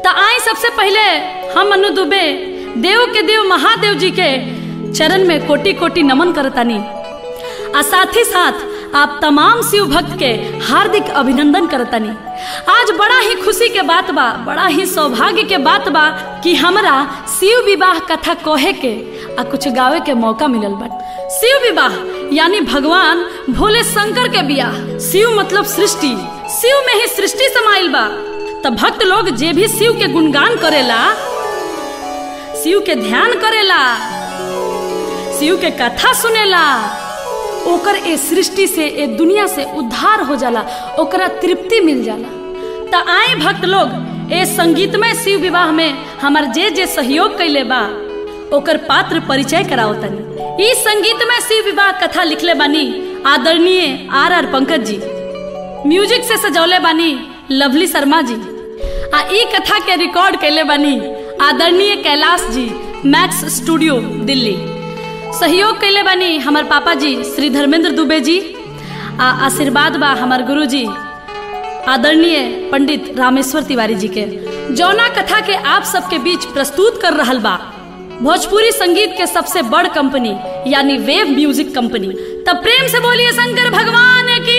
तो आई सबसे पहले हम मनु दुबे देव के देव महादेव जी के चरण में कोटि कोटि नमन करतानी आ साथ ही साथ आप तमाम शिव भक्त के हार्दिक अभिनंदन करतानी आज बड़ा ही खुशी के बात बा बड़ा ही सौभाग्य के बात बा कि हमरा शिव विवाह कथा कहे के आ कुछ गावे के मौका मिलल बा शिव विवाह यानी भगवान भोले शंकर के बियाह शिव मतलब सृष्टि शिव में ही सृष्टि समाइल बा तब भक्त लोग जे भी शिव के गुणगान करेला शिव के ध्यान करेला शिव के कथा सुनेला ओकर ए सृष्टि से ए दुनिया से उद्धार हो जाला ओकरा तृप्ति मिल जाला त आए भक्त लोग ए संगीतमय शिव विवाह में हमार जे जे सहयोग कैले बा ओकर पात्र परिचय कराओ तनी ई संगीतमय शिव विवाह कथा लिखले बानी आदरणीय आर आर पंकज जी म्यूजिक से सजौले बानी लवली शर्मा जी आ ई कथा के रिकॉर्ड कैले बानी आदरणीय कैलाश जी मैक्स स्टूडियो दिल्ली सहयोग कैले बानी हमार पापा जी श्री धर्मेंद्र दुबे जी आ आशीर्वाद बा हमार गुरु जी आदरणीय पंडित रामेश्वर तिवारी जी के जौना कथा के आप सबके बीच प्रस्तुत कर रहल बा भोजपुरी संगीत के सबसे बड़ कंपनी यानी वेव म्यूजिक कंपनी तब प्रेम से बोलिए शंकर भगवान की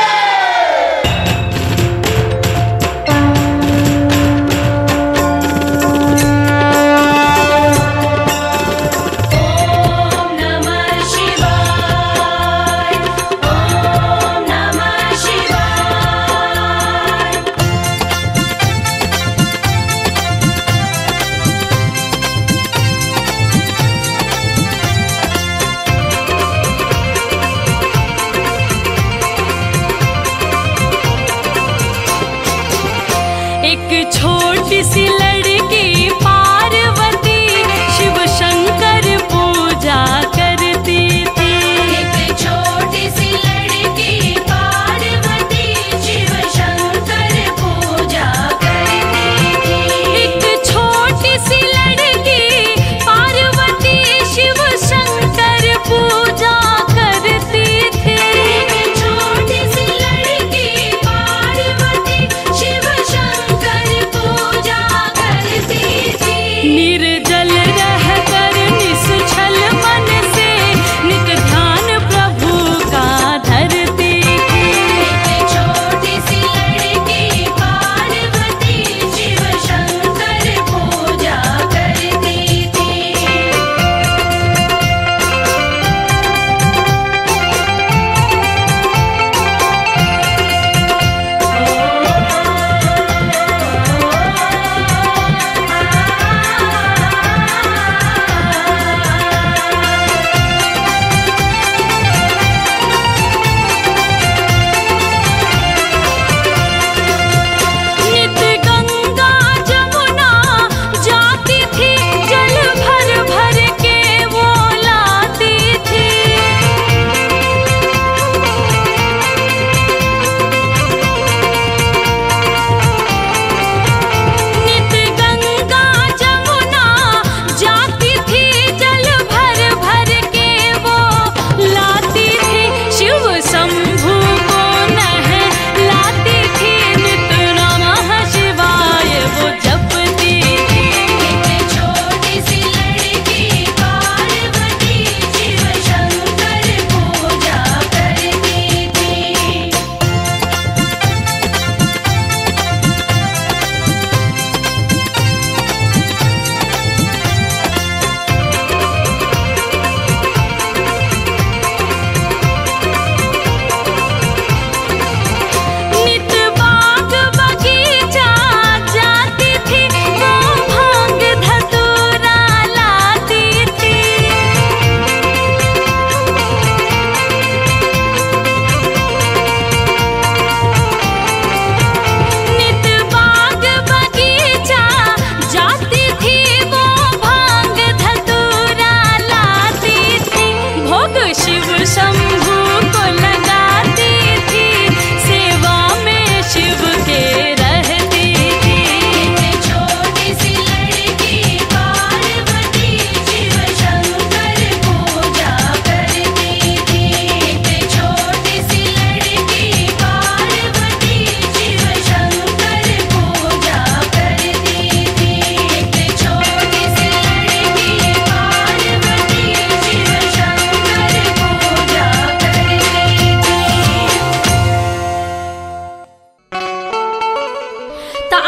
एक छोटी सी लड़की पार्वती शिव शंकर पूजा करती थी एक छोटी सी लड़की पार्वती शिव शंकर पूजा करती थी एक छोटी सी लड़की पार्वती शिव शंकर पूजा करती थी एक छोटी सी लड़की पार्वती शिव शंकर पूजा करती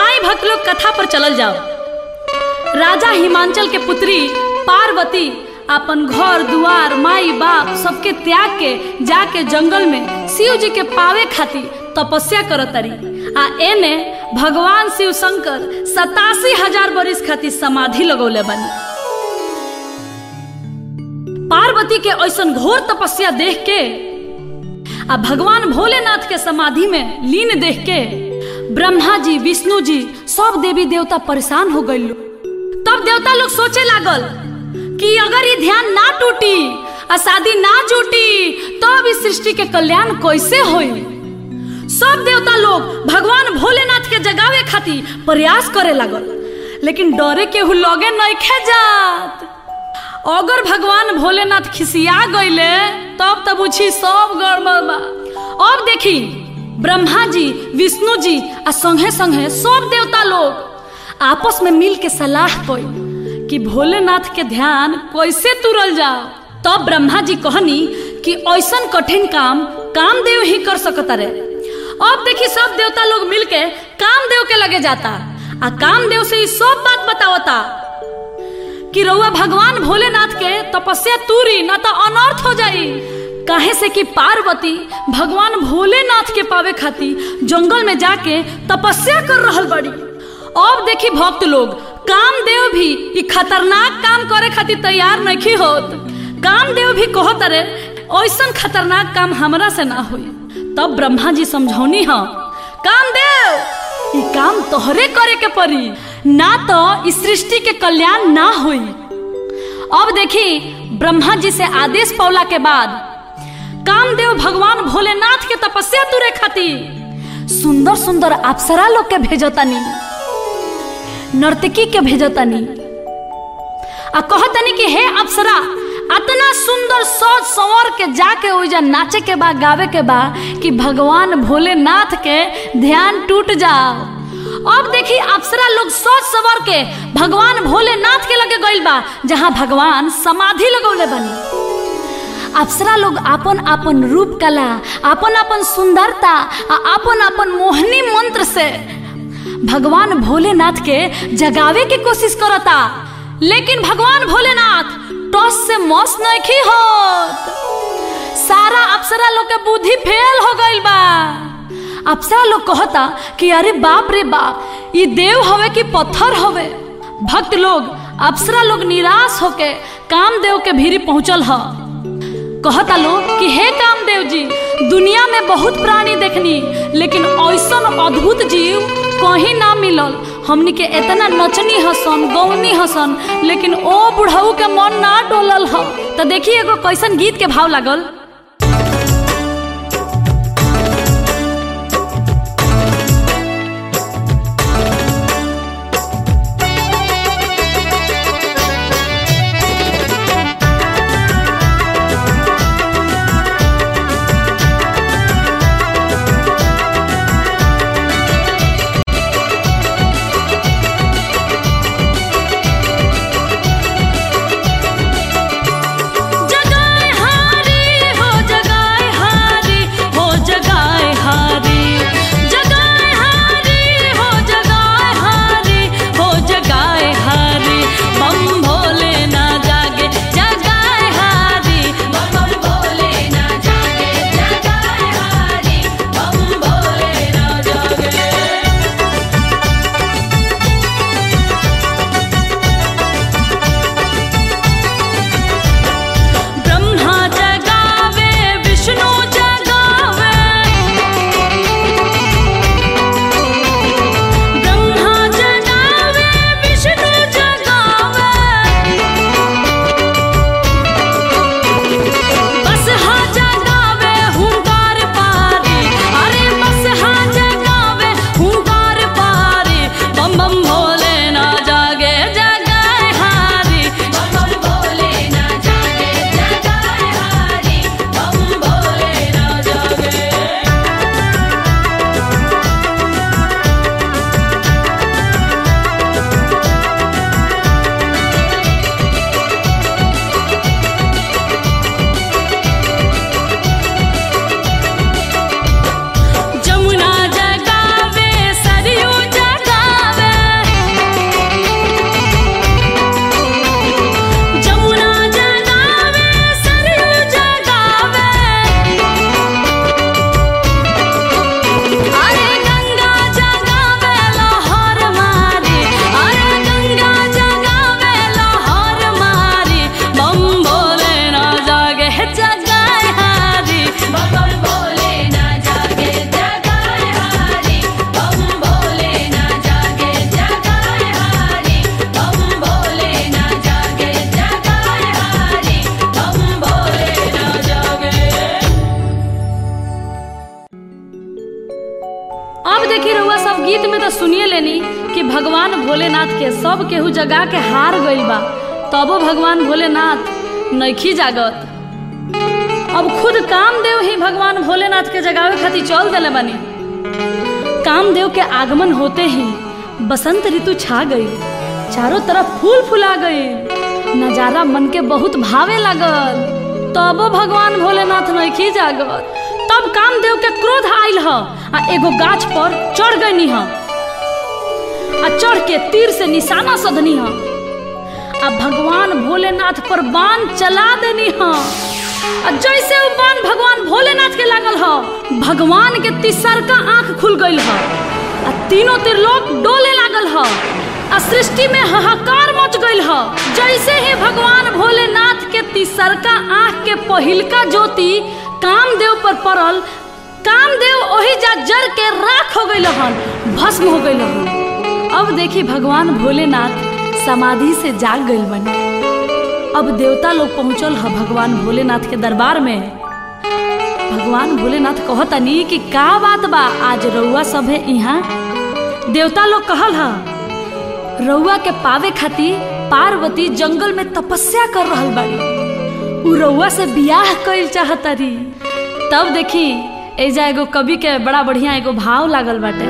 आई भक्त लोग कथा पर चलल जाओ राजा हिमांचल के पुत्री पार्वती अपन घर दुआर माई बाप सबके त्याग के जाके जंगल में शिव जी के पावे खातिर तपस्या करतरी आ एने भगवान शिव शंकर सतासी हजार बरिस खातिर समाधि लगौले बनी पार्वती के ऐसन घोर तपस्या देख के आ भगवान भोलेनाथ के समाधि में लीन देख के ब्रह्मा जी विष्णु जी सब देवी देवता परेशान हो गए तब देवता लोग सोचे लागल कि अगर ये ध्यान ना टूटी आ शादी ना जुटी तब इस सृष्टि के कल्याण कैसे होई सब देवता लोग भगवान भोलेनाथ के जगावे खातिर प्रयास करे लागल लेकिन डरे केहू लगे नहीं खे जात अगर भगवान भोलेनाथ खिसिया गईले तब तब उछी सब गड़बड़ बा अब देखी ब्रह्मा जी विष्णु जी आ संगे संगे सब देवता लोग आपस में मिल के सलाह कई कि भोलेनाथ के ध्यान कैसे तुरल जाओ तब ब्रह्मा जी कहनी कि ऐसन कठिन काम कामदेव ही कर सकता रे अब देखी सब देवता लोग मिलके कामदेव के लगे जाता आ कामदेव से ई सब बात बतावता कि रउआ भगवान भोलेनाथ के तपस्या तूरी ना तो अनर्थ हो जाई काहे से कि पार्वती भगवान भोलेनाथ के पावे खातिर जंगल में जाके तपस्या कर रहल बड़ी अब देखी भक्त लोग कामदेव भी ई खतरनाक काम करे खातिर तैयार नहीं होत कामदेव भी कहत रे ऐसन खतरनाक काम हमरा से ना होई तब ब्रह्मा जी समझौनी ह कामदेव ई काम तोहरे करे के पड़ी ना तो इस सृष्टि के कल्याण ना हुई अब देखी ब्रह्मा जी से आदेश पौला के बाद कामदेव भगवान भोलेनाथ के तपस्या तुरे खातिर सुंदर सुंदर अप्सरा लोग के भेजतानी नर्तकी के भेजतानी आ कहतनी कि हे अप्सरा अतना सुंदर सोच संवर के जाके ओइजा नाचे के बा गावे के बा कि भगवान भोलेनाथ के ध्यान टूट जाओ अब देखी अप्सरा लोग सोच सवर के भगवान भोलेनाथ के लगे गइल बा जहाँ भगवान समाधि लगौले बनी अप्सरा लोग अपन अपन रूप कला अपन अपन सुंदरता आ अपन अपन मोहनी मंत्र से भगवान भोलेनाथ के जगावे की कोशिश करता लेकिन भगवान भोलेनाथ टॉस से मौस नहीं होत सारा अप्सरा लोग के बुद्धि फेल हो गइल बा अप्सरा लोग कहता कि अरे बाप रे बाप ये देव हवे कि पत्थर हवे भक्त लोग अप्सरा लोग निराश होके कामदेव के भीरी पहुंचल ह कहता लोग कि हे कामदेव जी दुनिया में बहुत प्राणी देखनी लेकिन ऐसन अद्भुत जीव कहीं ना मिलल हमनी के इतना नचनी हसन गौनी हसन लेकिन ओ बुढ़ऊ के मन ना डोलल ह तो देखिए एगो कैसन गीत के भाव लागल जगाए हारी कि भगवान भोलेनाथ के सब केहू जगा के हार गइल बा तबो भगवान भोलेनाथ नइखी जागत अब खुद कामदेव ही भगवान भोलेनाथ के जगावे खातिर चल दिले बानी कामदेव के आगमन होते ही बसंत ऋतु छा गई चारों तरफ फूल फुला गई नजारा मन के बहुत भावे लागल तबो भगवान भोलेनाथ नइखी जागत तब कामदेव के क्रोध आइल ह आ एगो गाछ पर चढ़ गई ह आ चढ़ के तीर से निशाना सधनी ह आ भगवान भोलेनाथ पर बाण चला देनी ह आ जैसे वो बाण भगवान भोलेनाथ के लागल ह भगवान के तिसरका आंख खुल गइल ह आ तीनों त्रिलोक डोले लागल ह आ सृष्टि में हाहाकार मच गइल ह जैसे ही भगवान भोलेनाथ के तिसरका आंख के पहिलका ज्योति कामदेव पर पड़ल कामदेव ओही जा जर के राख हो गइल हन भस्म हो गइल हन अब देखी भगवान भोलेनाथ समाधि से जाग गइल बने अब देवता लोग पहुंचल ह भगवान भोलेनाथ के दरबार में भगवान भोलेनाथ कहतनी कि का बात बा आज रउआ सब है यहाँ देवता लोग कहल ह रउआ के पावे खातिर पार्वती जंगल में तपस्या कर रहल बाड़ी उ रउआ से बियाह कइल चाहतारी तब देखी एजा एगो कवि के बड़ा बढ़िया एगो भाव लागल बाटे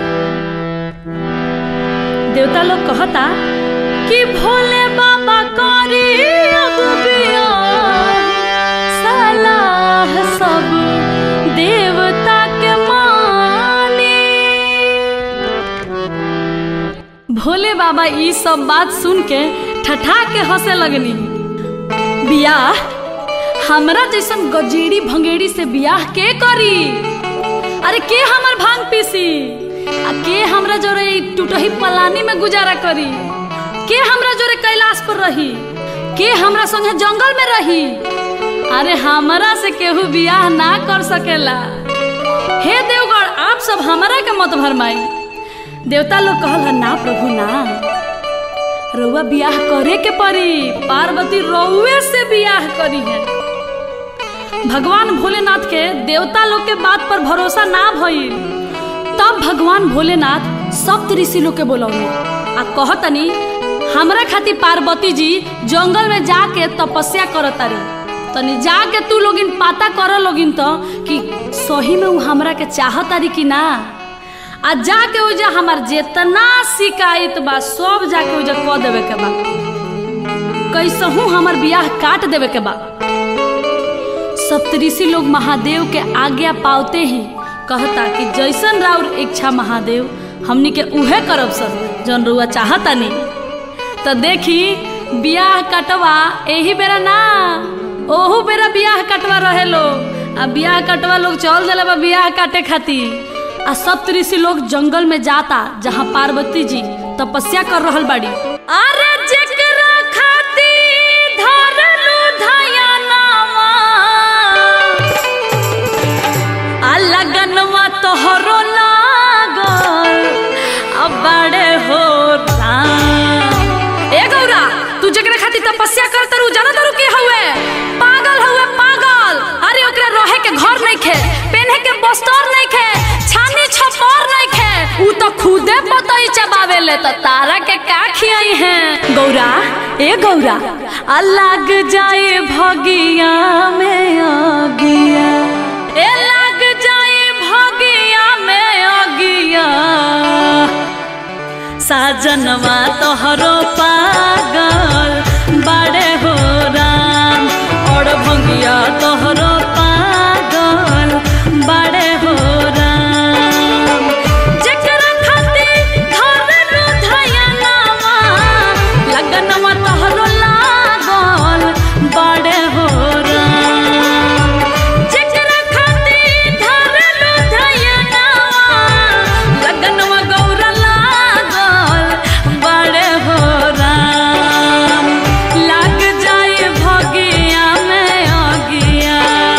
देवता लोग कहता कि भोले बाबा करी अब बियाह सलाह सब देवता के मानी भोले बाबा ई सब बात सुन के ठठा के हंसे लगनी बियाह हमरा जैसन गजेड़ी भंगेड़ी से बियाह के करी अरे के हमर भांग पीसी आ के हमरा जोरे ई टूटही पलानी में गुजारा करी के हमरा जोरे कैलाश पर रही के हमरा संगे जंगल में रही अरे हमरा से केहू बियाह ना कर सकेला हे देवगढ़ आप सब हमरा के मत भरमाई देवता लोग कहल ह ना प्रभु ना रउआ बियाह करे के पड़ी पार्वती रउए से बियाह करी है भगवान भोलेनाथ के देवता लोग के बात पर भरोसा ना भइल तब भगवान भोलेनाथ सप्त ऋषि लोग के बोलौले आ कहतनी हमरा खातिर पार्वती जी जंगल में जाके तपस्या करतारी तनी जाके तू लोगिन पाता कर लोगिन तो कि सही में उ हमरा के चाहतारी कि ना आ जाके उजा हमार जेतना शिकायत बा सब जाके उजा कह देवे के बा कैसहू हमार बियाह काट देवे के बा सप्तऋषि लोग महादेव के आज्ञा पावते ही कहता कि जैसन राउर इच्छा महादेव हमनी के उहे करब सर जौन रुआ चाहता नहीं तो देखी बियाह कटवा यही बेरा ना ओहू बेरा बियाह कटवा रहे लोग आ बियाह कटवा लोग चल दिले बा बियाह काटे खातिर आ सप्तऋषि लोग जंगल में जाता जहाँ पार्वती जी तपस्या कर रहल बाड़ी अरे जेकरा खातिर धरलू धयनावा आ लगनवा तोहरो लागल आ बड़े हो राम ए गौरा तू जेकरा खातिर तपस्या कर तरू जाना तरू के हउए पागल हउए पागल अरे ओकरा रहे के घर नहीं खे पहने के बस्तर नहीं खे छानी छपर नहीं खे उ तो खुदे पतई चबावे ले तो तारा के का खियाई है गौरा ए गौरा आ लग जाए भगिया में अगिया ए लग जाए भगिया में अगिया साजनवा तोहरो पागल बड़े हो राम और भंगिया तोहरो पागल बड़े हो राम जेकरा खातिर धरलू धयनावा लगनवा तोहरो लागल बड़े हो राम जेकरा खातिर धरलू धयनावा लगनवा गौरा लागल बड़े हो राम लग जाए भगिया में अगिया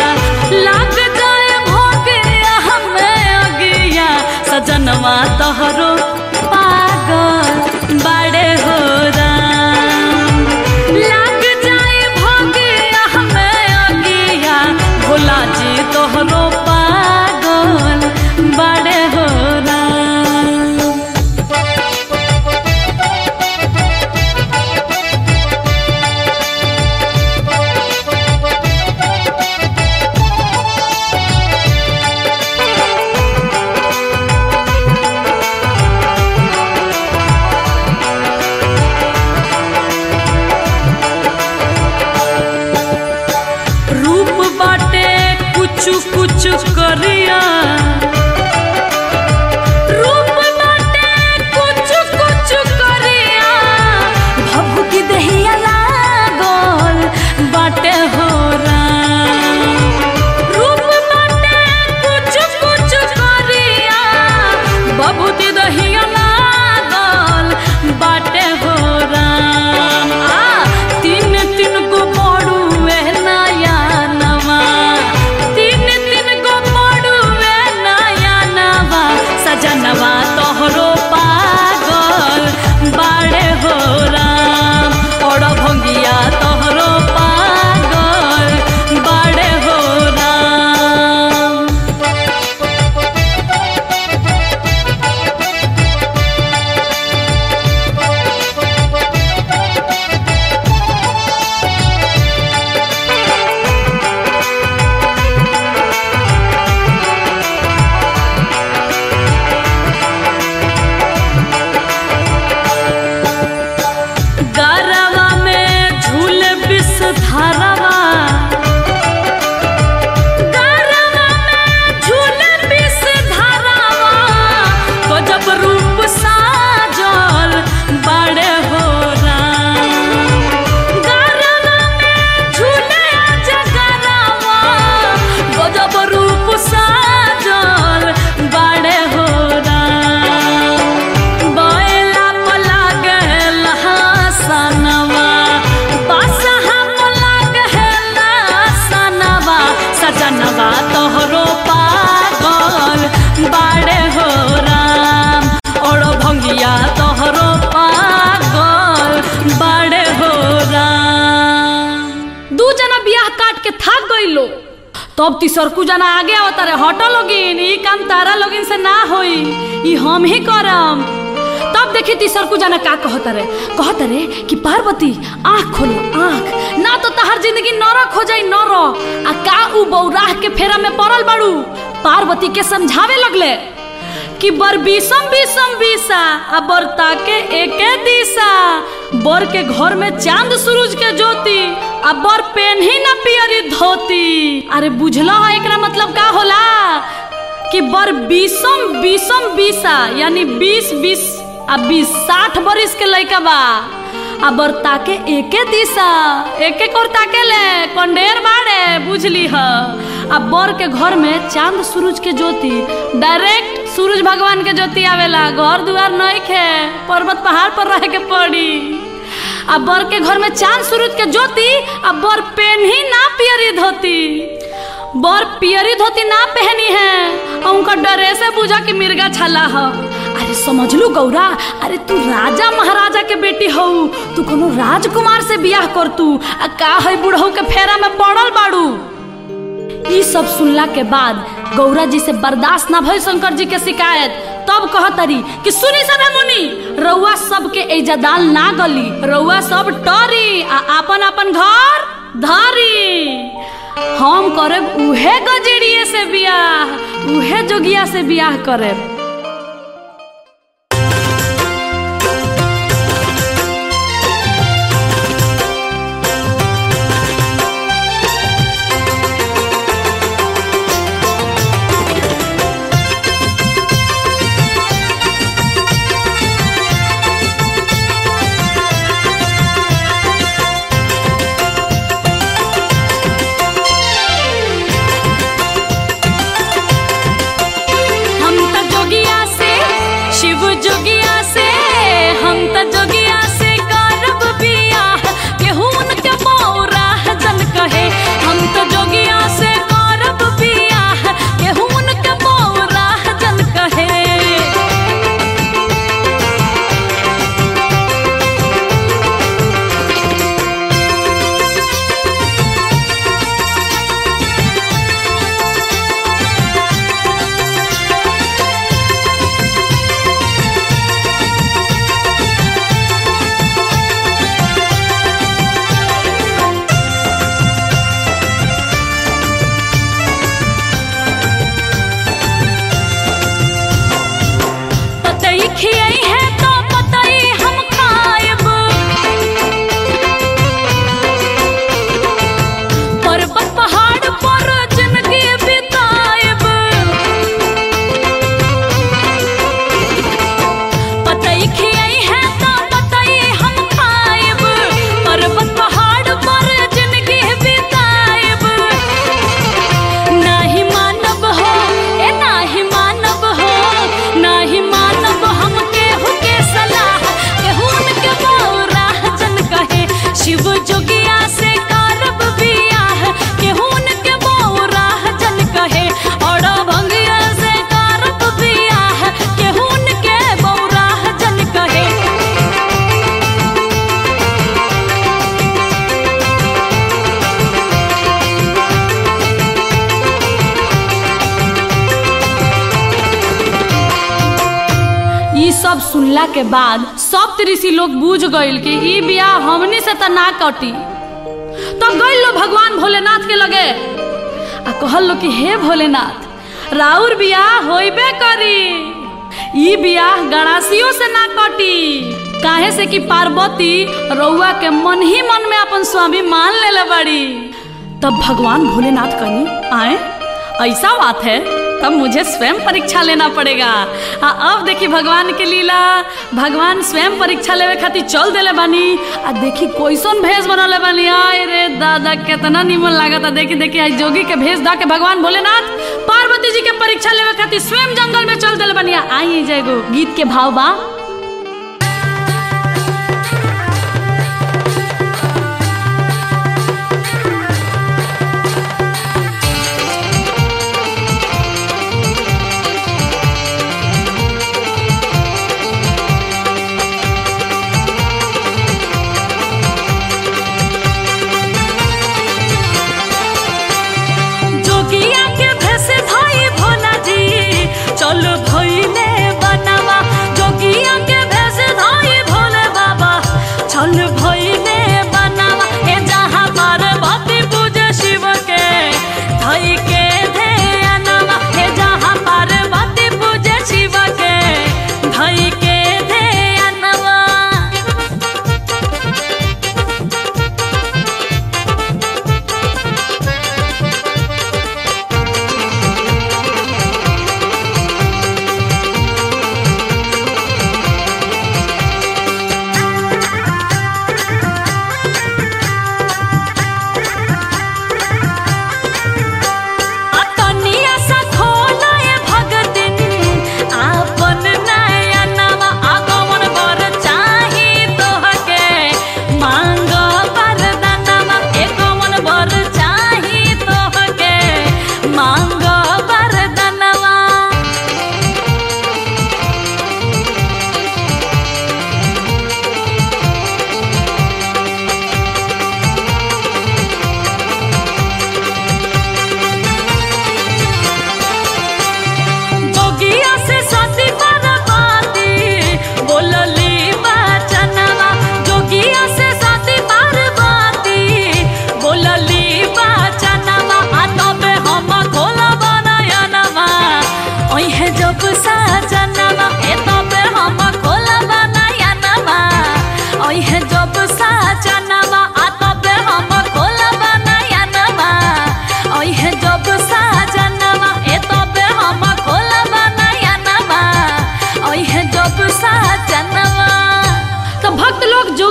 के थाक गई लो तब तीसरकू जना आगे आवता रे हटो लोगिन ई काम तारा लोगिन से ना होई ई हम ही करम तब देखी तीसरकू जना का कहता रे कहता रे कि पार्वती आँख खोलो आँख ना तो तहार जिंदगी नरक हो जाई नरक आ का उ बौराह के फेरा में पड़ल बाड़ू पार्वती के समझावे लगले कि बर बीसम बीसम बीसा आ बर ताके एके दिशा बर के घर में चांद सूरज के ज्योति आ बर पेन ही ना पियरी धोती अरे बुझलो है एकरा मतलब का होला कि बर बीसम बीसम बीसा यानी बीस बीस आ बीस साठ बरिस के लइका बा आ बर ताके एके दिशा एके कोर ताके ले कंडेर बाड़े बुझली ह आ बर के घर में चांद सूरज के ज्योति डायरेक्ट सूरज भगवान के ज्योति आवेला घर दुआर नहीं खे पर्वत पहाड़ पर रहे के पड़ी आ बर के घर में चांद सूरज के ज्योति आ बर पेन ही ना पियरी धोती बर पियरी धोती ना पहनी है और उनका ड्रेस है बुझा के मिर्गा छाला ह अरे समझ लू गौरा अरे तू राजा महाराजा के बेटी हो तू कोनो राजकुमार से बियाह कर तू आ का है बुढ़ऊ के फेरा में पड़ल बाड़ू ई सब सुनला के बाद गौरा जी से बर्दाश्त ना भइल शंकर जी के शिकायत तब कहतरी कि सुनी सभे मुनि रउआ सबके इज्जदाल ना गली रउआ सब टरी आ अपन अपन घर धरी हम करब उहे गजेड़िए से बियाह उहे जोगिया से बियाह करब हम त जोगिया से शिव जोगिया से हम त जोगिया से करब बियाह केहू उनके मौरा जन कहे हम त जोगिया से करब बियाह केहू उनके मौरा जन कहे पतई खियाई है तो पतई हम खाएब पर्वत पहाड़ पर जिंदगी बिताएब पतई खियाई है तो पतई हम खाएब पर्वत पहाड़ पर जिंदगी बिताएब नाही मानव हो ए नाही मानव हो नाही मानव हम केहू के सलाह केहू उनके बौरा जन कहे शिव जोगिया से करब बियाह केहू उनके बौरा जन कहे और भंगिया से करब बियाह केहू उनके बौरा जन कहे ई सब सुनला के बाद सब ऋषि लोग बूझ गइल कि ई बियाह हमनी से त ना कटी तब गइल लो भगवान भोलेनाथ के लगे आ कहल लो कि हे भोलेनाथ राउर बियाह होइबे करी ई बियाह गणासियों से ना कटी काहे से कि पार्वती रउआ के मन ही मन में अपन स्वामी मान लेले बड़ी तब भगवान भोलेनाथ कहीं आए ऐसा बात है तब मुझे स्वयं परीक्षा लेना पड़ेगा आ अब देखी भगवान के लीला भगवान स्वयं परीक्षा लेवे खातिर चल देले बानी आ देखी कोइसन भेष बनले बानी आय रे दादा केतना निमन लागता देखी देखी आज जोगी के भेष दा के भगवान भोलेनाथ पार्वती जी के परीक्षा लेवे खातिर स्वयं जंगल में चल देले बानी आई जाएगो गीत के भाव बा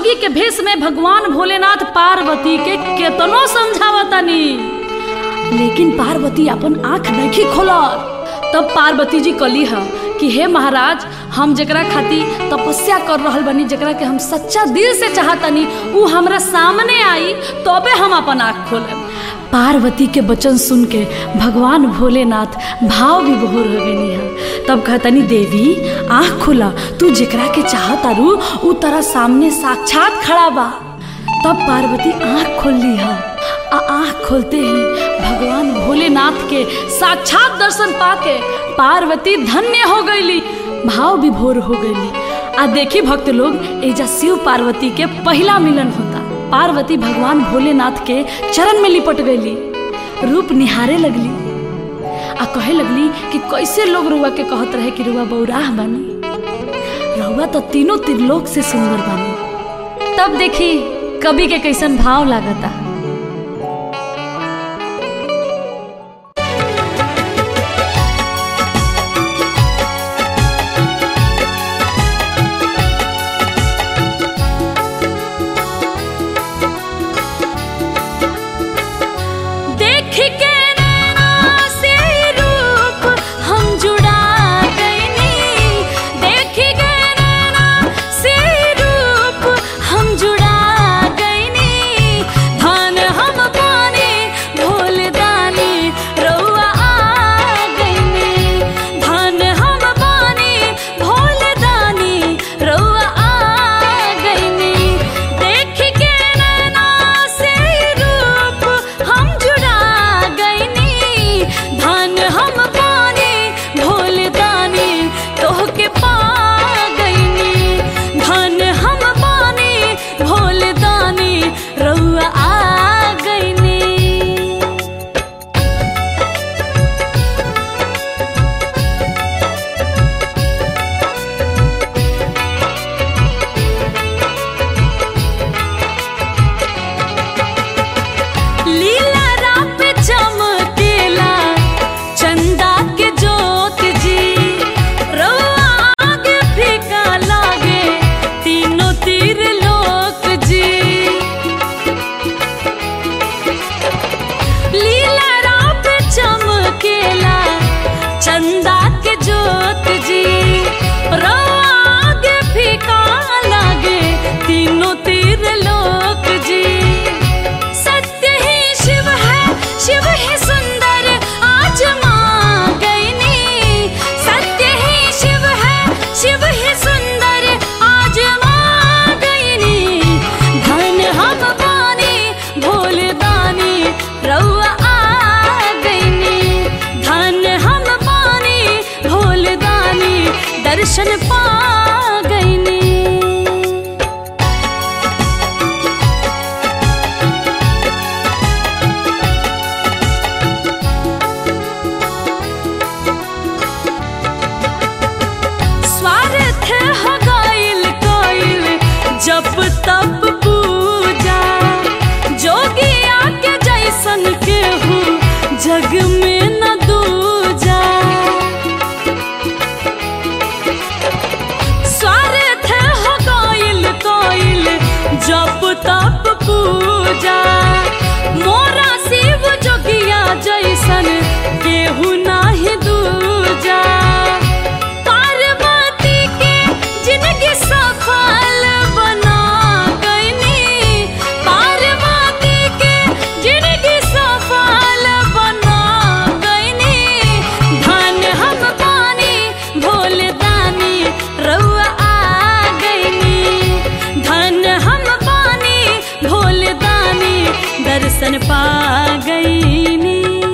जोगी के भेष में भगवान भोलेनाथ पार्वती के केतनो समझावतानी लेकिन पार्वती अपन आंख नहीं खोलत तब पार्वती जी कली है कि हे महाराज हम जकरा खातिर तपस्या कर रहल बनी जकरा के हम सच्चा दिल से चाहतनी उ हमरा सामने आई तबे हम अपन आँख खोलेब पार्वती के वचन सुन के भगवान भोलेनाथ भाव विभोर हो गई है तब कहतनी देवी आँख खोला तू जेकरा के चाहता रू उ तेरा सामने साक्षात खड़ा बा तब पार्वती आँख खोल ली है आ आँख खोलते ही भगवान भोलेनाथ के साक्षात दर्शन पाके पार्वती धन्य हो गईली भाव विभोर हो गईली आ देखी भक्त लोग एजा शिव पार्वती के पहला मिलन होता पार्वती भगवान भोलेनाथ के चरण में लिपट गईली रूप निहारे लगली आ कहे लगली कि कैसे लोग रुआ के कहत रहे कि रुआ बौराह बनी रुआ तो तीनों त्रिलोक से सुंदर बनी तब देखी कवि के कैसन भाव लागता देख के नैना से रूप हम जुड़ा गईनी देख के नैना से रूप हम जुड़ा गईनी धन हम पानी भोल दानी रउआ आ गईनी धन हम पानी भोल दानी रउआ आ गईनी देख के नैना से रूप हम जुड़ा गईनी धन हम पानी भोल दानी तोह के पा गईनी धन हम पानी भोल दानी रउआ आ गईनी लीला रात चमकेला चंदा के जोत जी रउआ आगे फीका लागे तीनों तीर लोक जी लीला रात चमकेला चंदा के जोत जी रउआ आगे फीका लागे तीनों तीर लोक जी सत्य ही शिव है शिव ही सुंदर आज माँ गईनी सत्य ही शिव है शिव ही सुंदर आज माँ गईनी धन हम पानी भोल दानी रउआ आ गईनी धन हम पानी भोल दानी दर्शन पा गईनी स्वार्थ हो गइल कइल जप तप पूजा जोगिया के जैसन केहू जग में न दूजा स्वार्थ हो गइल कइल जप तप पूजा मोरा शिव जोगिया जैसन केहू नाही दूजा पार्वती के जिंदगी सफल बना गईनी पार्वती के जिंदगी सफल बना गईनी धन हम पानी भोल दानी रउआ आ गईनी धन हम पानी भोल दानी दर्शन पा गईनी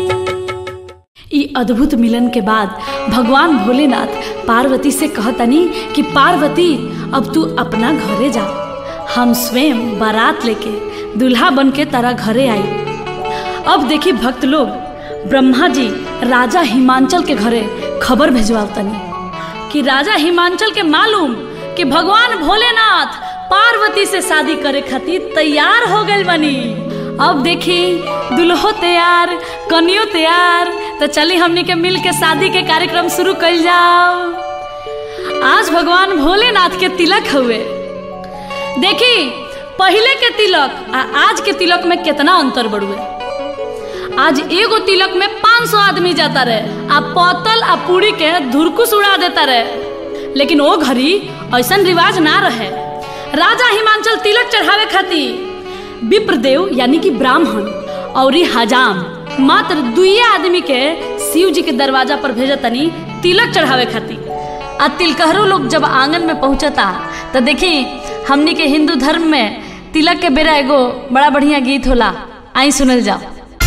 ई अद्भुत मिलन के बाद भगवान भोलेनाथ पार्वती से कहतनी कि पार्वती अब तू अपना घरे जा हम स्वयं बारात लेके दूल्हा बन के तारा घरे आई अब देखी भक्त लोग ब्रह्मा जी राजा हिमांचल के घरे खबर भेजवातनी कि राजा हिमांचल के मालूम कि भगवान भोलेनाथ पार्वती से शादी करे खातिर तैयार हो गए बनी अब देखी दुल्हो तैयार कनियो तैयार तो चली हमनी के मिल के शादी के कार्यक्रम शुरू कर जाओ आज भगवान भोलेनाथ के तिलक हुए देखी पहले के तिलक आ आज के तिलक में कितना अंतर बढ़ुए आज एगो तिलक में 500 आदमी जाता रहे आ पतल आ पूरी के धुरकुस उड़ा देता रहे लेकिन वो घड़ी ऐसा रिवाज ना रहे राजा हिमांचल तिलक चढ़ावे खातिर विप्रदेव यानी कि ब्राह्मण और ई हजाम मात्र दुइये आदमी के शिव जी के दरवाजा पर भेजतनी तिलक चढ़ावे खातिर आ तिलकहरू लोग जब आंगन में पहुंचता तो देखी हमनी के हिंदू धर्म में तिलक के बेरा एगो बड़ा बढ़िया गीत होला आई सुनल जाओ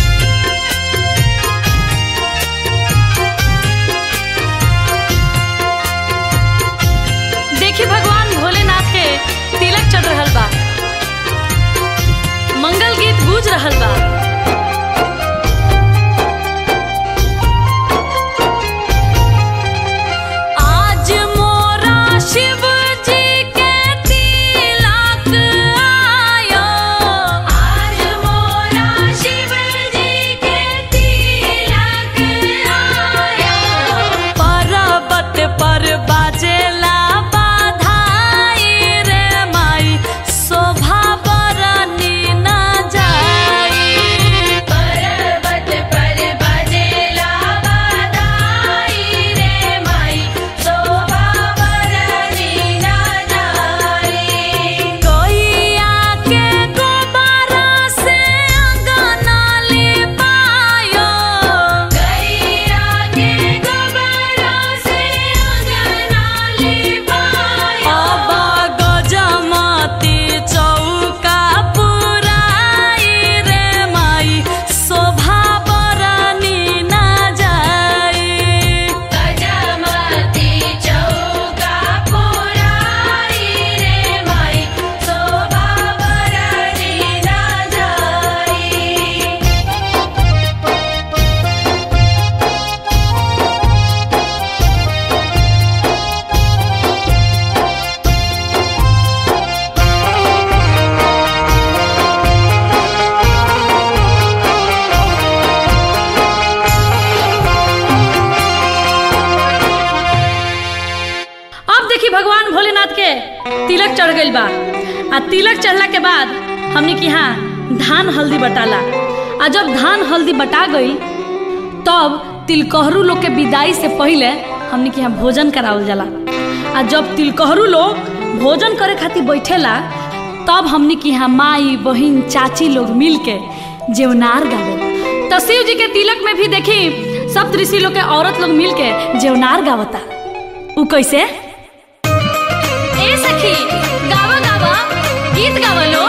देखी भगवान भोलेनाथ के तिलक चढ़ रहल बा मंगल गीत गूंज रहल बा आज मोरा शिव जी के तिलक आयो आज मोरा शिव जी के तिलक आया पर्वत पर बाजेला बाधाई रे माई शोभा बरनी न जाई पर्वत पर बजेला बधाई रे माई शोभा बरनी न जाई कोइया के गोबरा से अंगना लिपायो गैया के गोबरा से अंगना लिपाया अब गजमती चौका पुराई रे माई शोभा बरनी न जाई गजमती चौका पुराई रे माई शोभा बरनी न जाई अब देखी भगवान भोलेनाथ के तिलक चढ़ गइल बा आ तिलक चढ़ला के बाद हमने की यहाँ धान हल्दी बटाला आ जब धान हल्दी बटा गई तब तिलकहरू लोग के विदाई से पहले हमने के यहाँ भोजन करावल जाला आ जब तिलकहरू लोग भोजन करे खातिर बैठेला तब हमने के यहाँ माई बहिन चाची लोग मिल के जेवनार गावे तो शिव जी के तिलक में भी देखी सब ऋषि लोग के औरत लोग मिल के जेवनार गावता उ कैसे ए सखी गावा गावा गीत गावा लो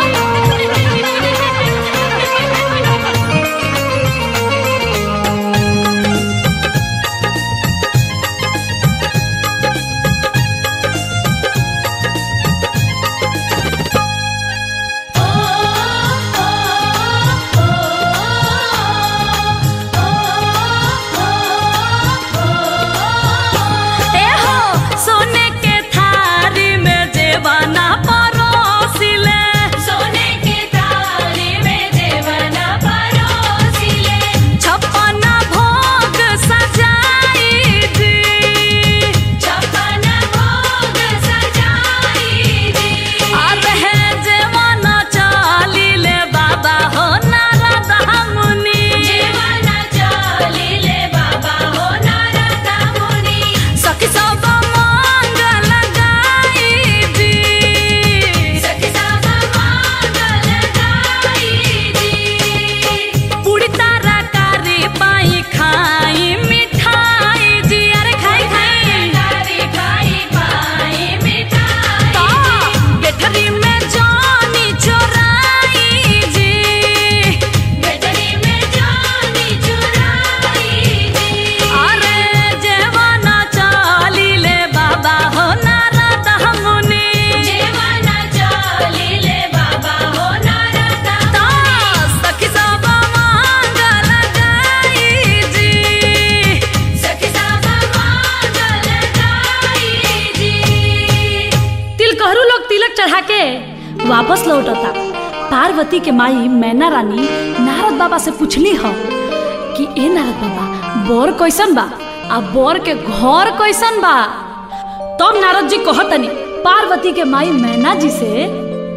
ए हो सोने के थारी में जेवाना परोसिले सोने के थाली में जेवना परोसिले छप्पन भोग सजाई जी छप्पन भोग सजाई दी अब है जेवाना चालीले बाबा हो नारद मुनि जीवना चालिले बाबा हो नारद मुनि सखी सब मंगल गाई जी सखी सब मांगल गाई दी पूरी तारा कारी पाई खाई मिठाई जी अरे खाई खाई तारी खाई पाई मिठाई तो गेठरी में जानी चोराई जी गठरी में जानी चुराई दी अरे जेवाना चालीले बाबा हो नारद मुनि जीवना चालिले बाबा हो नारद तो सखी सब मंगल गाई जी सखी सब मांगल गाई दी तिलकहरू लोग तिलक चढ़ा के वापस लौटता पार्वती के माई मैना रानी नारद बाबा से पूछली ह कि ए नारद बाबा बोर कैसन बा आ बोर के घर कैसन बा तब नारद जी कहतनी पार्वती के माई मैना जी से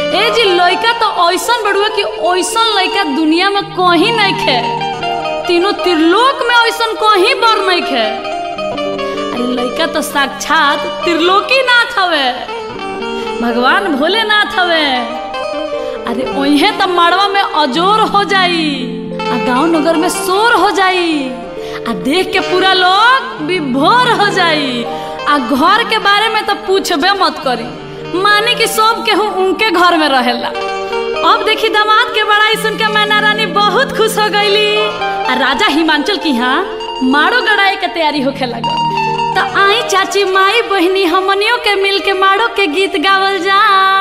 ए जी लइका तो ऐसन बड़ुआ कि ऐसन लइका दुनिया में कहीं नहीं खे तीनों त्रिलोक में ऐसन कहीं बर नहीं खे अरे लइका तो साक्षात त्रिलोकी नाथ हवे भगवान भोलेनाथ हवे अरे ओहे तो मड़वा में अजोर हो जाई आ गांव नगर में शोर हो जाई आ देख के पूरा लोग विभोर हो जाई आ घर के बारे में तो पूछबे मत करी माने कि सब केहू उनके घर में रहेला अब देखी दामाद के बड़ाई सुन के मैना रानी बहुत खुश हो गईली आ राजा हिमांचल की यहाँ मारो गड़ाई के तैयारी होखे लगल तो आई चाची माई बहनी हमनियों के मिल के मारो के गीत गावल जा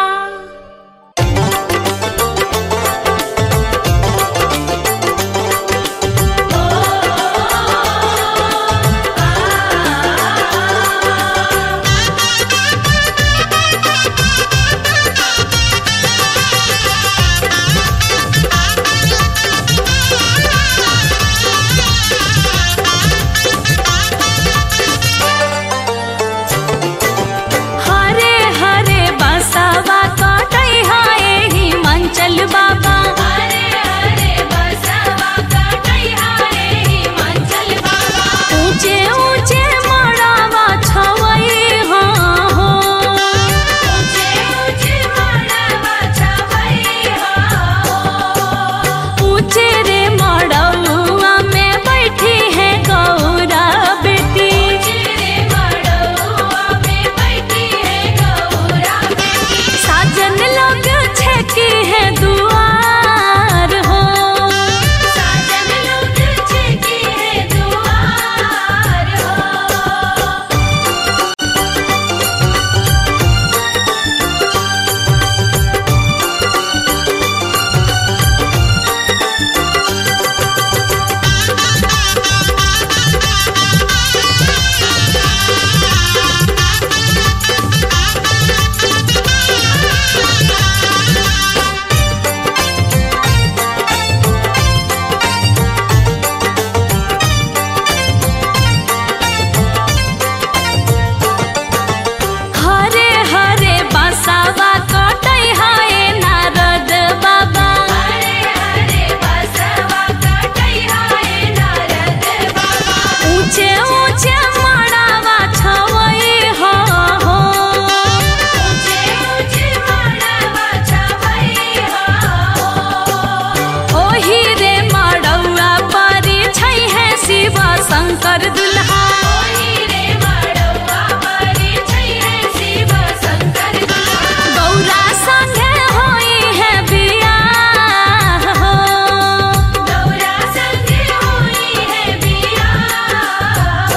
हरे हरे बसवा कटई हाय हिमांचल बाबा हरे हरे बसवा कटई हरे हिमाचल बाबा ऊंचे ऊंचे मड़ावा छवई हाँ हो ऊंचे ऊंचे मड़वा छवई हो ऊंचे रे मड़ौआ में बैठी है गौरा बेटी चिरे मड़वा में बैठी है गौरा बेटी साजन लोग छेकी है दुआर हो साजन लोग छेकी है दुआर हो हरे हरे बसावा कटई हाय नारद बाबा हरे हरे बसवा कटई हाय नारद बाबा ऊंचे ऊंचे मड़ावा छवई हो हो ऊंचे ऊंचे मड़वा छवई हो ओही रे मड़ौआ परी छै है शिव शंकर दुल्हा ओही रे मड़वा परे छै है शिव शंकर दुल्हा गौरा संगे होई है बियाह हो गौरा संगे होई है बियाह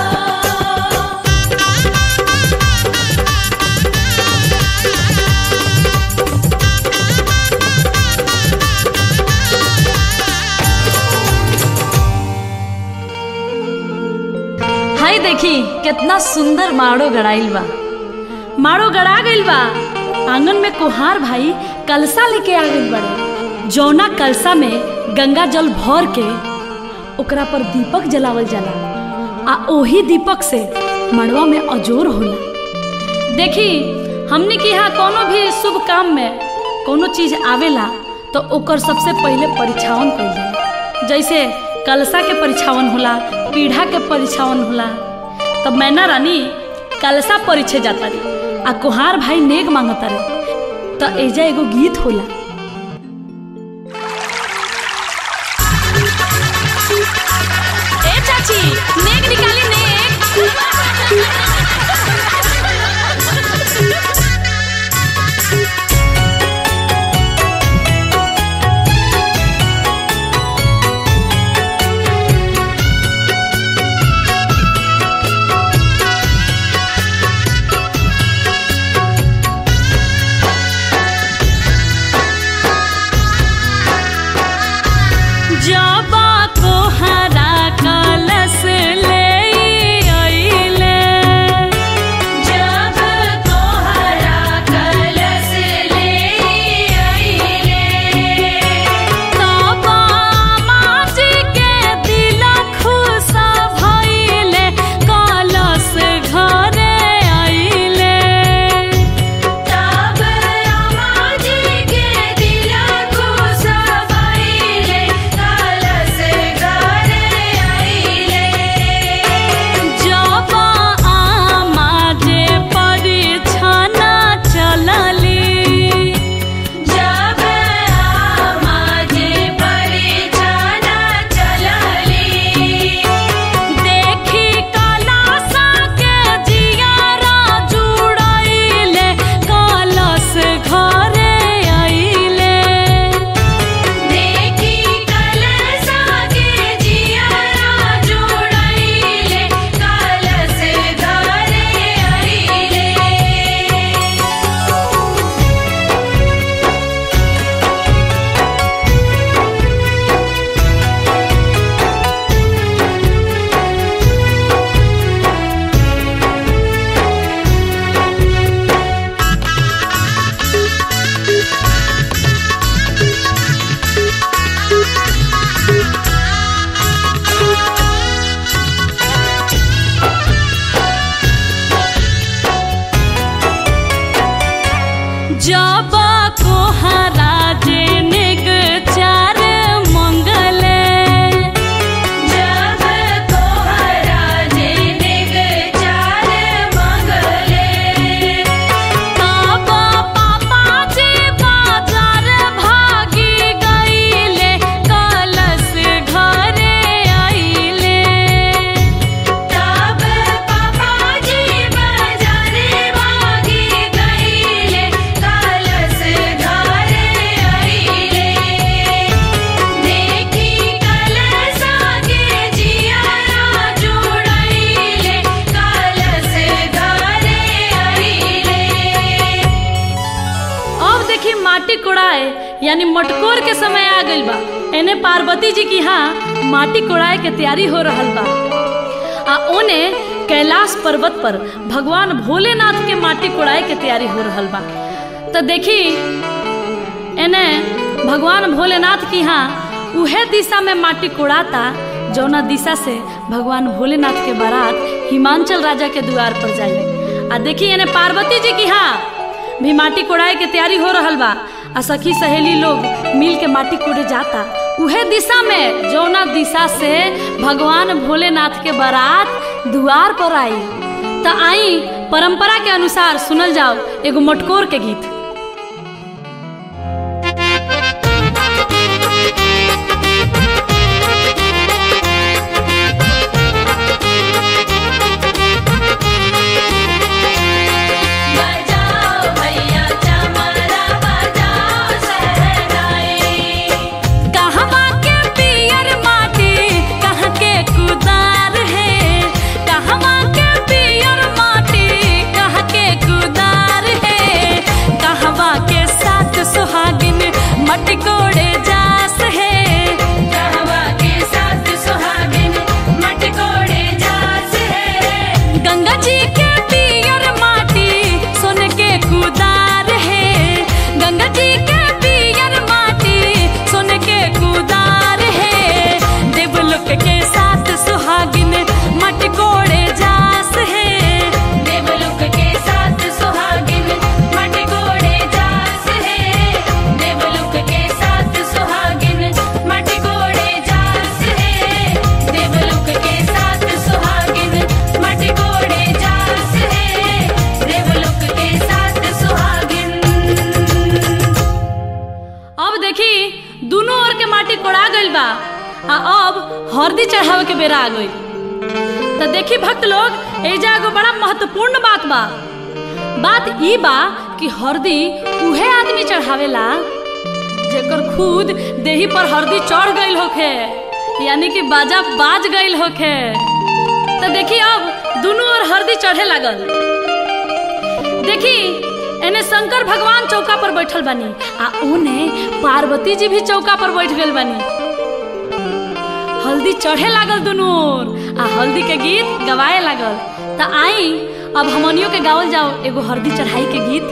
हाय देखी कितना सुंदर माड़ो गड़ाइल बा माड़ो गड़ा गइल बा आंगन में कुहार भाई कलसा लेके आ गइल बड़े जौना कलसा में गंगा जल भर के ओकरा पर दीपक जलावल जाला आ ओही दीपक से मड़वा में अजोर होला देखी हमने के यहाँ कोनो भी शुभ काम में कोनो चीज आवेला तो ओकर सबसे पहले परीक्षावन कइल जाला जैसे कलसा के परीक्षावन होला पीढ़ा के परीक्षावन होला तब मैना रानी कलसा परीक्षे जाता रे आ कुहार भाई नेग मांगता रे तो एजा एगो गीत होला ए चाची नेग निकाली नेग जब कोहरा जेनेग चार मंगले जब तोहरा जेनेग चार मंगले तब पापा जी बाजार भागी गईले कलश घरे आइले तब पापाजी बाजारे भागी गईले कलश घरे आइले देखी कलशा के जियारा जुड़ाइले कलश घरे आइले अब देखी माटी कोड़ाए यानी मटकोर के समय आ गइल बा एने पार्वती जी की यहाँ माटी कोड़ाए के तैयारी हो रहल बा आ ओने कैलाश पर्वत पर भगवान भोलेनाथ के माटी कोड़ाए के तैयारी हो रहल बा तो देखी एने भगवान भोलेनाथ की यहाँ उहे दिशा में माटी कोड़ाता जौना दिशा से भगवान भोलेनाथ के बारात हिमांचल राजा के द्वार पर जाई आ देखी एने पार्वती जी की यहाँ भी माटी कोड़ाए के तैयारी हो रहल बा आ सखी सहेली लोग मिल के माटी कोड़े जाता उहे दिशा में जौना दिशा से भगवान भोलेनाथ के बारात द्वार पर आई त आई परंपरा के अनुसार सुनल जाओ एगो मटकोर के गीत बजाओ भैया चमरा बजाओ सहनाई कहवा के पियर माटी कहाँ के कुदार है कहवा के पियर माटी कहाँ के कुदार है कहवा के साथ सुहागिन मटकोड़े जास है कहवा के साथ सुहागिन मटकोड़े जास है गंगा जी के पियर माटी सोन के कुदार है गंगा जी के पियर माटी सोन के कुदार है देवलोक के साथ सुहागिन मटकोड़े जास है देवलोक के साथ सुहागिन मटकोड़े जास है देवलोक के साथ सुहागिन मटकोड़े जास है देवलोक के साथ सुहागिन मटकोड़े जास है देवलोक के साथ सुहागिन अब देखी दोनों ओर के माटी कोड़ा गइल बा आ अब हरदी चढ़ावे के बेरा आ गइल तो देखी भक्त लोग एजा एगो बड़ा महत्वपूर्ण बात बा बात ई बा कि हरदी उहे आदमी चढ़ावेला जेकर खुद देही पर हरदी चढ़ गइल होखे यानी कि बाजा बाज गइल होखे तो देखी अब दोनों ओर हरदी चढ़े लागल देखी एने शंकर भगवान चौका पर बैठल बानी आ ओने पार्वती जी भी चौका पर बैठ गइल बानी हल्दी चढ़े लागल दुनू ओर आ हल्दी के गीत गवाए लागल त आई अब हमनियों के गावल जाओ एगो हल्दी चढ़ाई के गीत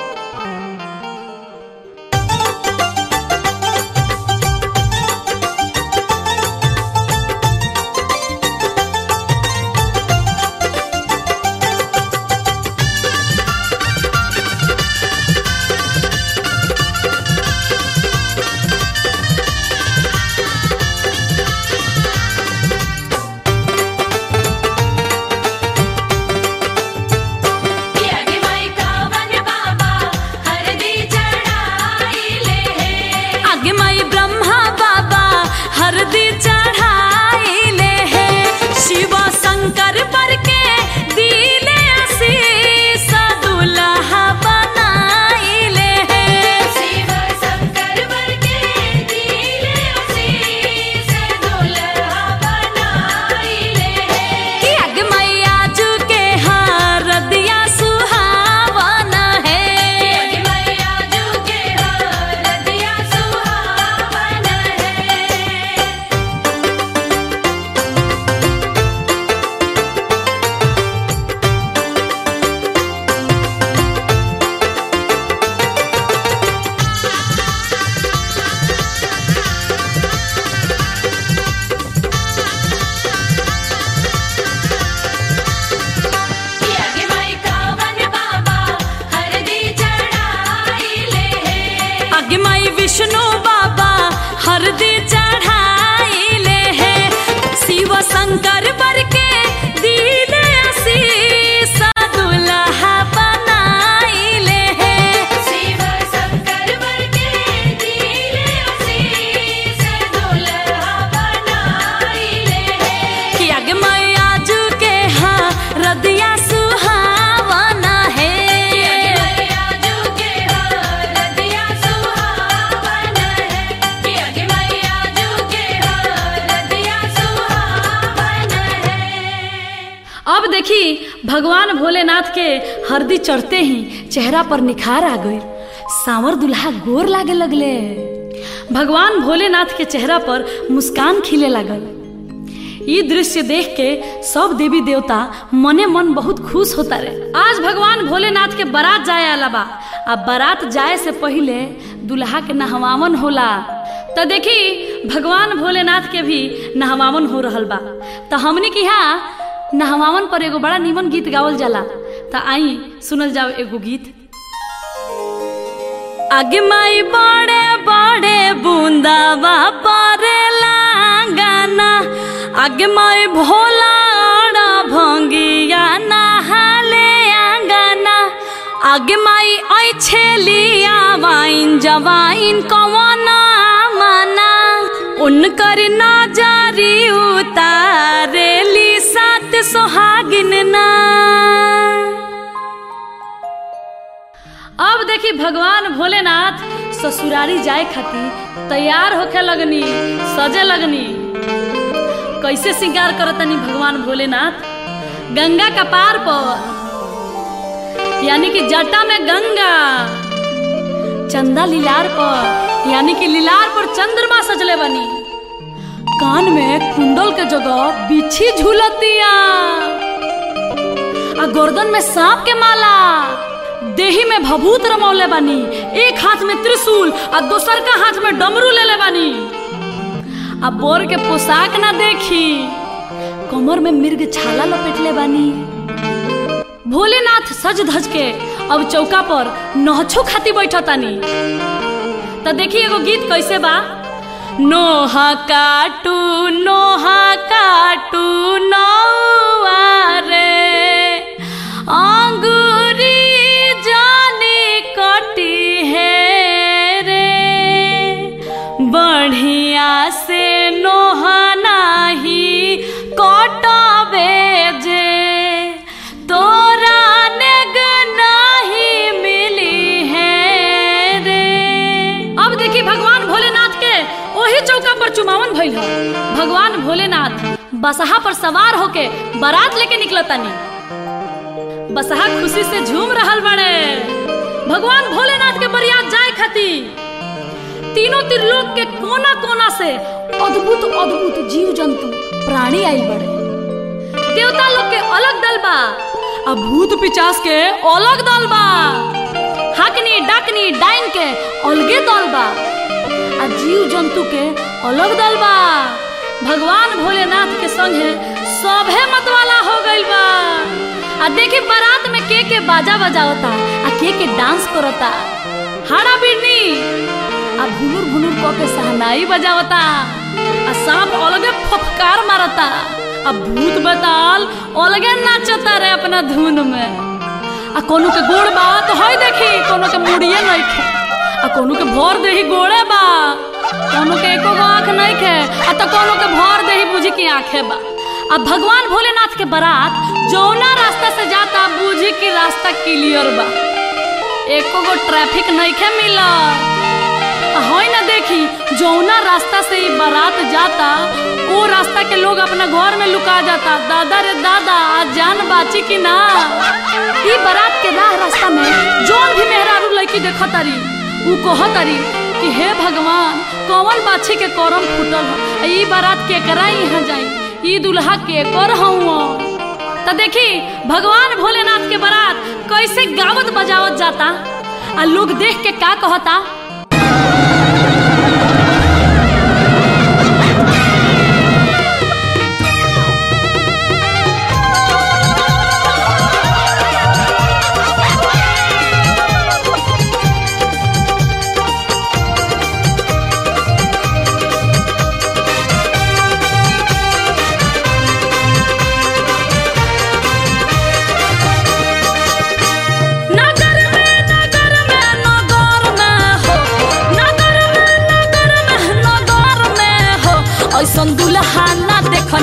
यागी माई कावन बाबा हरदी चढ़ाइले है आगे माई ब्रह्मा बाबा हरदी चढ़ाइले है शिव शंकर पर के दिले आशीष दुल्हा बनाइले है शिव शंकर वर के दिले आशीष दुल्हा बनाइले है कि आगे मैया जू के हरदिया सुहावन है यागी मैया जू के हरदिया सुहावन है हरदी चढ़ाइले है शिव शंकर बर के दिले आशीष दुल्हा बनाइले है शिव शंकर वर के दिले आशीष दुल्हा बनाइले है कि आगे मैया जू के हाँ रदिया सुहावना है मैया जुगे हरदिया सुहावन है कि अगे मैया जुगे हरदिया सुहावन है अब देखी भगवान भोलेनाथ के हरदी चढ़ते ही चेहरा पर निखार आ गई सांवर दुल्हा गोर लागे लगले भगवान भोलेनाथ के चेहरा पर मुस्कान खिले लागल ई दृश्य देख के सब देवी देवता मने मन बहुत खुश होता रहे आज भगवान भोलेनाथ के बारात जाए आला बा आ बारात जाए से पहिले दुल्हा के नहवावन होला तो देखी भगवान भोलेनाथ के भी नहवावन हो रहल बा तो हमनी के यहाँ नहवावन पर एगो बड़ा नीमन गीत गावल जाला तो आई सुनल जाओ एगो गीत आगे माई बड़े बड़े बूंदावा परेला गाना आगे माई भोला अड़ा भंगिया नहाले आंगना आगे माई ऐ छेलिया वाइन जवाइन कवना माना उनकर नजरी उतारेली सात सोहागिन ना अब देखी भगवान भोलेनाथ ससुरारी जाए खातिर तैयार होके लगनी सजे लगनी कैसे श्रृंगार करतनी भगवान भोलेनाथ गंगा का पार पर यानी कि जटा में गंगा चंदा लीलार पर यानी कि लीलार पर चंद्रमा सजले बनी कान में कुंडल के जगह बिछी झूलतिया आ गर्दन में सांप के माला देही में भभूत रमौले बानी एक हाथ में त्रिशूल आ दोसर का हाथ में डमरू लेले बानी आ बोर के पोशाक ना देखी कमर में मिर्ग छाला लपेटले बानी भोलेनाथ सज धज के अब चौका पर नहछो खाती बैठतानी तो देखी एगो गीत कैसे बा नोहा काटू नोहा काटू नौआ रे अंगूरी जानी कटी है रे बढ़िया से नोहा नाही कटबे जे तोरा नेग नाही मिली है रे अब देखी भगवान भोलेनाथ के ओही चौका पर चुमावन भइल ह भगवान भोलेनाथ बसहा पर सवार होके बारात लेके निकलतानी बसहा खुशी से झूम रहल बड़े भगवान भोलेनाथ के बरियात जाए खातिर तीनों त्रिलोक के कोना कोना से अद्भुत अद्भुत जीव जंतु प्राणी आइल बड़े देवता लोग के अलग दल बा आ भूत पिचास के अलग दल बा हकनी डाकनी डाइन के अलगे दल बा आ जीव जंतु के अलग दल बा भगवान भोलेनाथ के संगे सभे मतवाला हो गइल बा आ देखी बारात में के के बाजा बजावता आ के के डांस करता हाड़ा बिरनी आ भुनुर भुनुर क के सहनाई बजावता आ सांप अलगे फफकार मारता आ भूत बताल अलगे नाचता रे अपना धुन में आ कोनो के गोड़ बा तो हई देखी कोनो के मुड़िए नइखे आ कोनो के भर देही गोड़े बा कोनो के एको गो आंख नइखे आ तो कोनो के भर देही बुझी की आंखे बा अब भगवान भोलेनाथ के बारात जौना रास्ता से जाता बुझी की रास्ता क्लियर बा एको गो ट्रैफिक नइखे मिलत हई ना देखी जौना रास्ता से ई बारात जाता वो रास्ता के लोग अपना घर में लुका जाता दादा रे दादा आज जान बाची की ना ई बारात के राह रास्ता में जौन भी मेहरारू लड़की देखा तारी ऊ कह तारी कि हे भगवान कौन बाछी के करम फूटल ह ई बारात के करा यहाँ जाई ई दुल्हा के कर हूँ तो देखी भगवान भोलेनाथ के बारात कैसे गावत बजावत जाता आ लोग देख के का कहता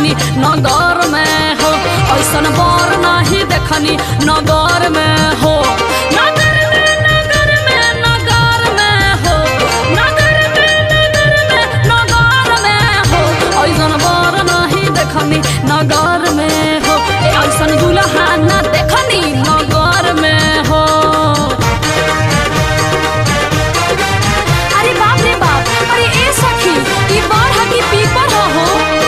देखनी नगर में हो ऐसन बर नहीं देखनी नगर में हो नगर में नगर में नगर में हो नगर में नगर में नगर में हो ऐसन बर नहीं देखनी नगर में हो ए ऐसन दुल्हा ना देखनी नगर में हो अरे बाप रे बाप अरे ए सखी ई बाढ़ की पीपर हो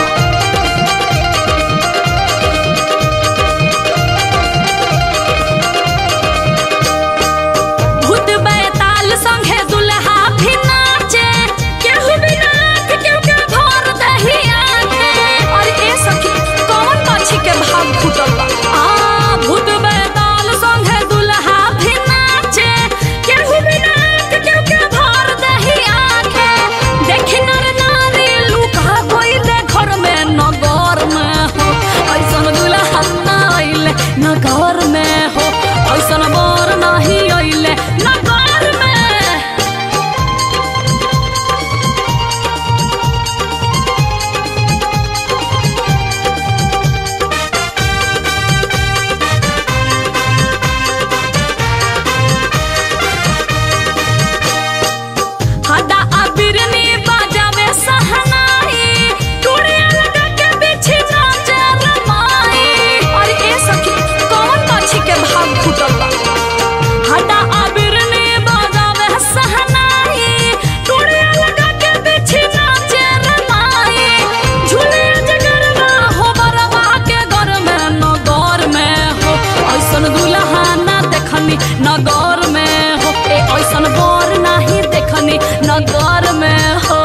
भूत बैताल संगे दुल्हा भी नाचे केहू भी नाच केहू के भर दही आके और ए सखी कौन पक्षी के भाग फूटल बा आ भूत बैताल संगे दुल्हा भी नाचे केहू भी नाच केहू के भर दही आके देखी नर नारी लुका गइले घर में नगर में हो ऐसन दुल्हा ना अइले नगर में हो ऐसन बर नहीं अइले नगर में हड्डा अबिरनी बजावे सहनाई टुड़िया लगा के बिछी नाचे रमाई और ए सखी कौन पक्षी के भाग फूटल बा हड्डा अबिरनी बजावे सहनाई टुड़िया लगा के बिछी नाचे रमाई झूले जगरवा हो बरवा के घर में नगर में हो ऐसन दुल्हा ना देखनी नगर में हो ए ऐसन बर नहीं देखनी नगर में हो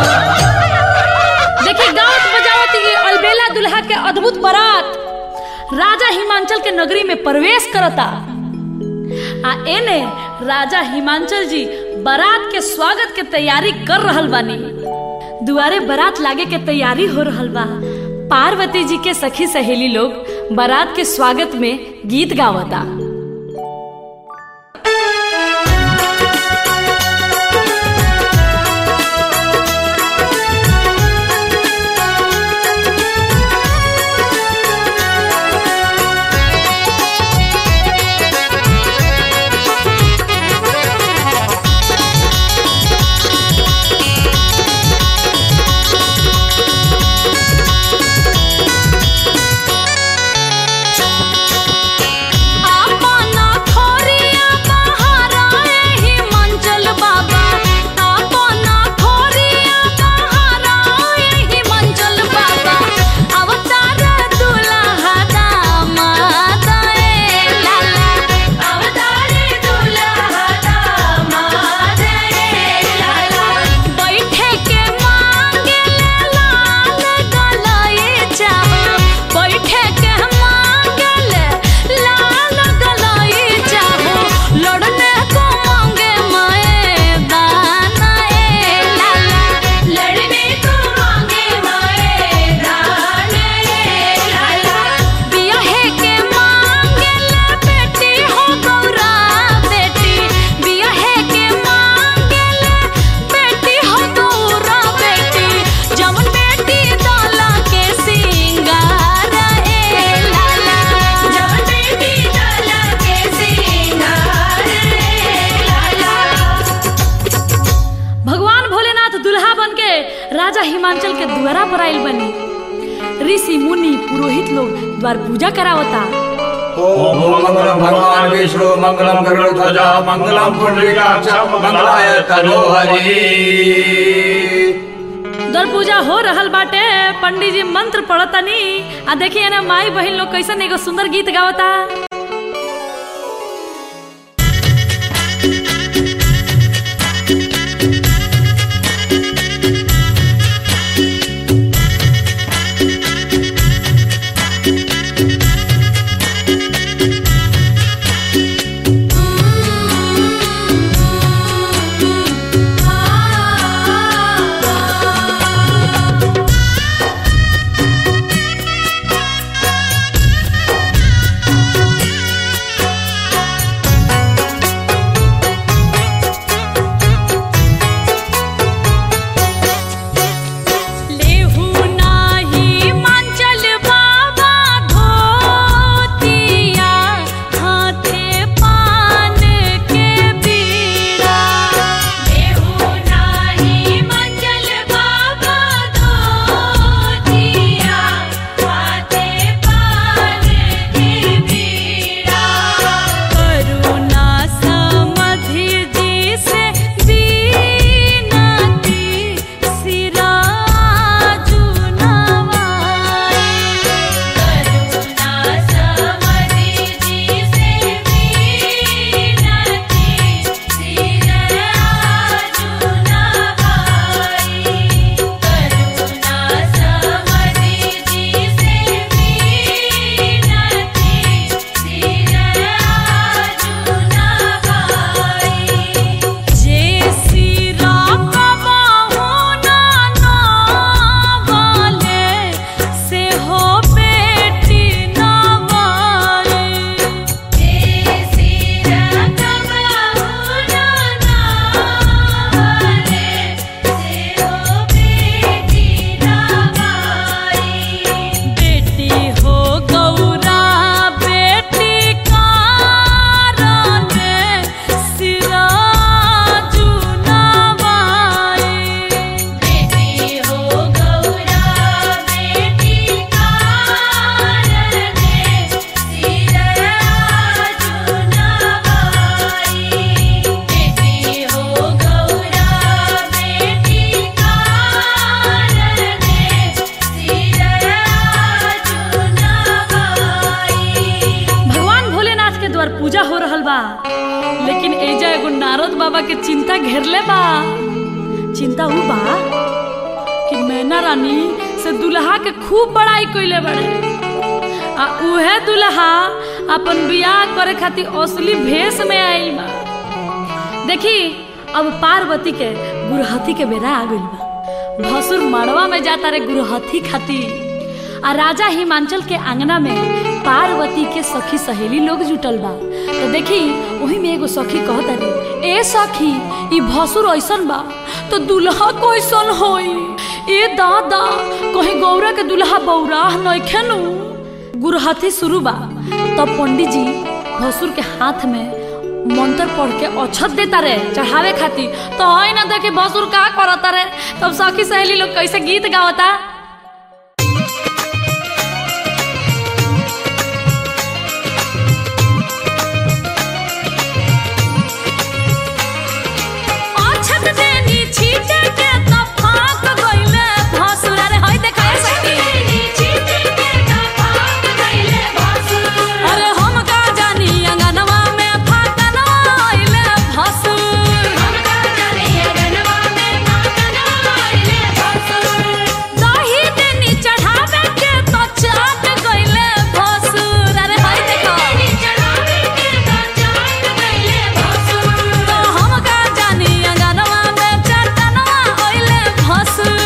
देखिए गावत बजावत ये अलबेला दुल्हा के अद्भुत बारात राजा हिमांचल के नगरी में प्रवेश करता आ एने राजा हिमांचल जी बारात के स्वागत के तैयारी कर रहल बानी दुआरे बारात लागे के तैयारी हो रहल बा पार्वती जी के सखी सहेली लोग बारात के स्वागत में गीत गावता अपना खोरिया बहारा एही मंचल बाबा अपना खोरिया बहारा एही मंचल बाबा अवतार दुल्हा दामाद ए लाला अवतारे दुल्हा दामाद रे लाला बैठे के मांगे लाल गलाए चाहो बैठे के मांगे लाल गलाए चाहो लड़ने को मांगे मैदान ए लाला लड़ने को मांगे मैदान रे लाला बियाहे के मांगे बेटी हो गौरा बेटी बियाहे के मांगे बेटी हो गौरा बेटी जवन बेटी दाला के सिंगार ए लाला जब बेटी डाला के सिंगार रे लाला भगवान भोलेनाथ दुल्हा बन के राजा हिमांचल के द्वारा पर आइल बनी ऋषि मुनि पुरोहित लोग द्वार पूजा करावता ओम मंगलम भगवान विष्णु मंगलम गरुड़ध्वजा मंगलम पुंडरीकाक्ष मंगलाय तनोहरि द्वार पूजा हो रहल बाटे पंडित जी मंत्र पढ़तनी आ देखिए ना माई बहन लोग कैसन एगो सुंदर गीत गावता आ के चिंता घेरले बा चिंता ऊ बा कि मैना रानी से दुल्हा के खूब बड़ाई कइले बड़े आ उहे दुल्हा अपन बियाह करे खातिर असली भेष में आइल बा देखी अब पार्वती के गुरहथी के बेरा आ गइल बा भसुर मड़वा में जाता रे गुरहथी खातिर आ राजा हिमांचल के आंगना में पार्वती के सखी सहेली लोग जुटल बा तो देखी वही में एगो सखी कहता रे ए सखी ई भसुर ऐसन बा तो दुल्हा कैसन होई ए दादा कहीं गौरा के दुल्हा बौराह नइखे नु गुरहथी शुरू बा तब पंडित जी भसुर के हाथ में मंत्र पढ़ के अक्षत देता रे चढ़ावे खातिर तो है ना देखे भसुर का करता रे तब सखी सहेली लोग कैसे गीत गावता अक्षत देनी छीटे के तब फाक गइले भसुर अरे होय देखा सखी अरे हम का जानी अंगनवा में फाकनवा आइले भसुर दही देनी चढ़ावे के तो चाट गइले भसुर अरे होय देखा तो हम का जानी अंगनवा में चटनवा आइले भसुर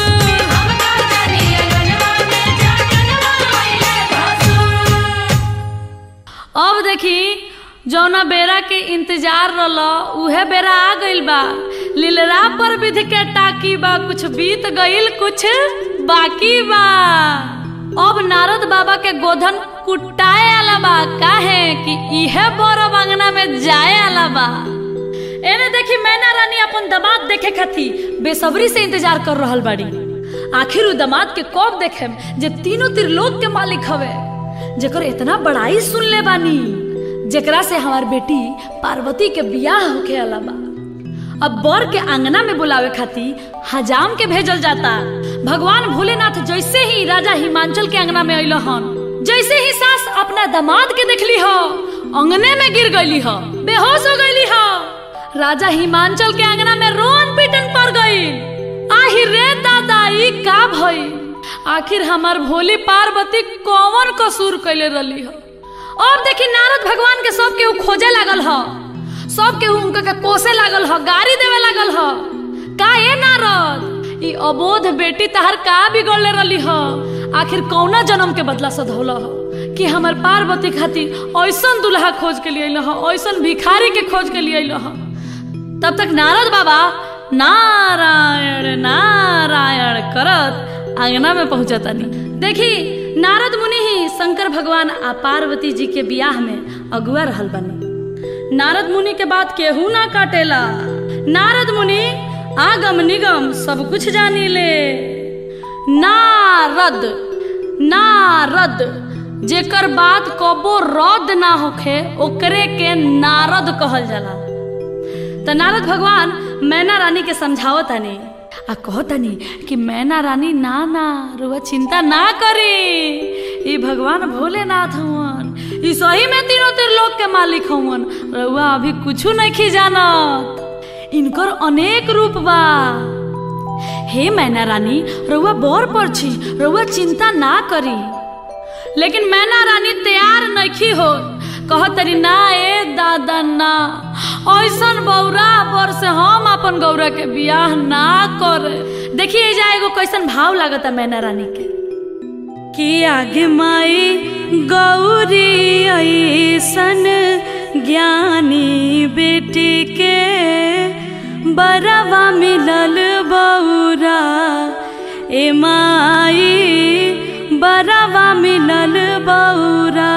अब देखी जौना बेरा के इंतजार रहल उहे बेरा आ गइल बा लीलरा पर विधि के टाकी बा कुछ बीत गइल कुछ बाकी बा अब नारद बाबा के गोधन कुटाए आला बा काहे कि इहे बड़ अंगना में जाए आला बा एने देखी मैना रानी अपन दामाद देखे खातिर बेसब्री से इंतजार कर रहल बाड़ी आखिर उ दामाद के कब देखे जे तीनों त्रिलोक के मालिक हवे जेकर इतना बड़ाई सुन ले बानी जेकरा से हमार बेटी पार्वती के बियाह होके आला बा अब बर के आंगना में बुलावे खातिर हजाम के भेजल जाता भगवान भोलेनाथ जैसे ही राजा हिमांचल के अंगना में अइल हन जैसे ही सास अपना दामाद के देखली हो अंगने में गिर गईली हो बेहोश हो गईली हो राजा हिमांचल के अंगना में रोन पीटन पड़ गई आहिर रे दादा ई का भई आखिर हमार भोली पार्वती कौन कसूर कैले रही हो अब देखी नारद भगवान के सब केहू खोजे लागल ह सब केहू उनका के कोसे लागल ह गाड़ी देवे लागल ह का ए नारद ई अबोध बेटी तहर का बिगड़ले रही ह आखिर कौना जन्म के बदला सधौल ह कि हमर पार्वती खातिर ऐसन दुल्हा खोज के लिए अइल ह ऐसन भिखारी के खोज के लिए अइल ह तब तक नारद बाबा नारायण नारायण करत आंगना में पहुंचतानी देखी नारद मुनि ही शंकर भगवान आ पार्वती जी के बियाह में अगुआ रहल बनी नारद मुनि के बात केहू ना काटेला नारद मुनि आगम निगम सब कुछ जानी ले नारद नारद जेकर बात कबो रद्द ना होखे ओकरे के नारद कहल जाला त नारद भगवान मैना रानी के समझावतानी आ कहतानी कि मैना रानी ना ना रुआ चिंता ना करी ई भगवान भोलेनाथ हुवन ई सही में तीनों त्रिलोक के मालिक हुवन रुआ अभी कुछू नहीं जानत इनकर अनेक रूप बा हे मैना रानी रुआ बोर पर छी रुआ चिंता ना करी लेकिन मैना रानी तैयार नहीं हो कहतरी ना ए दादा ना ऐसन बौरा पर से हम अपन गौरा के बियाह ना करे देखिए जा एगो कैसन भाव लागता मैना रानी के कि आगे माई गौरी ऐसन ज्ञानी बेटी के बरवा मिलल बौरा ए माई बरवा मिलल बौरा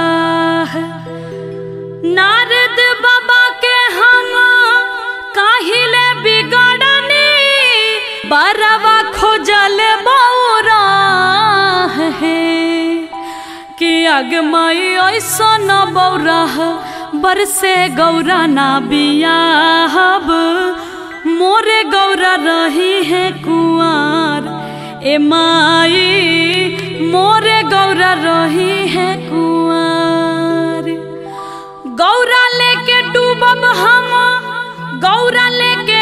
नारद बाबा के हम काहिले बिगड़नी बरवा खोजल बौरा है कि अगमई ऐसन बौरा बरसे गौरा ना बियाहब मोरे गौरा रही है कुआर ए माई मोरे गौरा रही है कुआर गौरा लेके डूबब हम गौरा लेके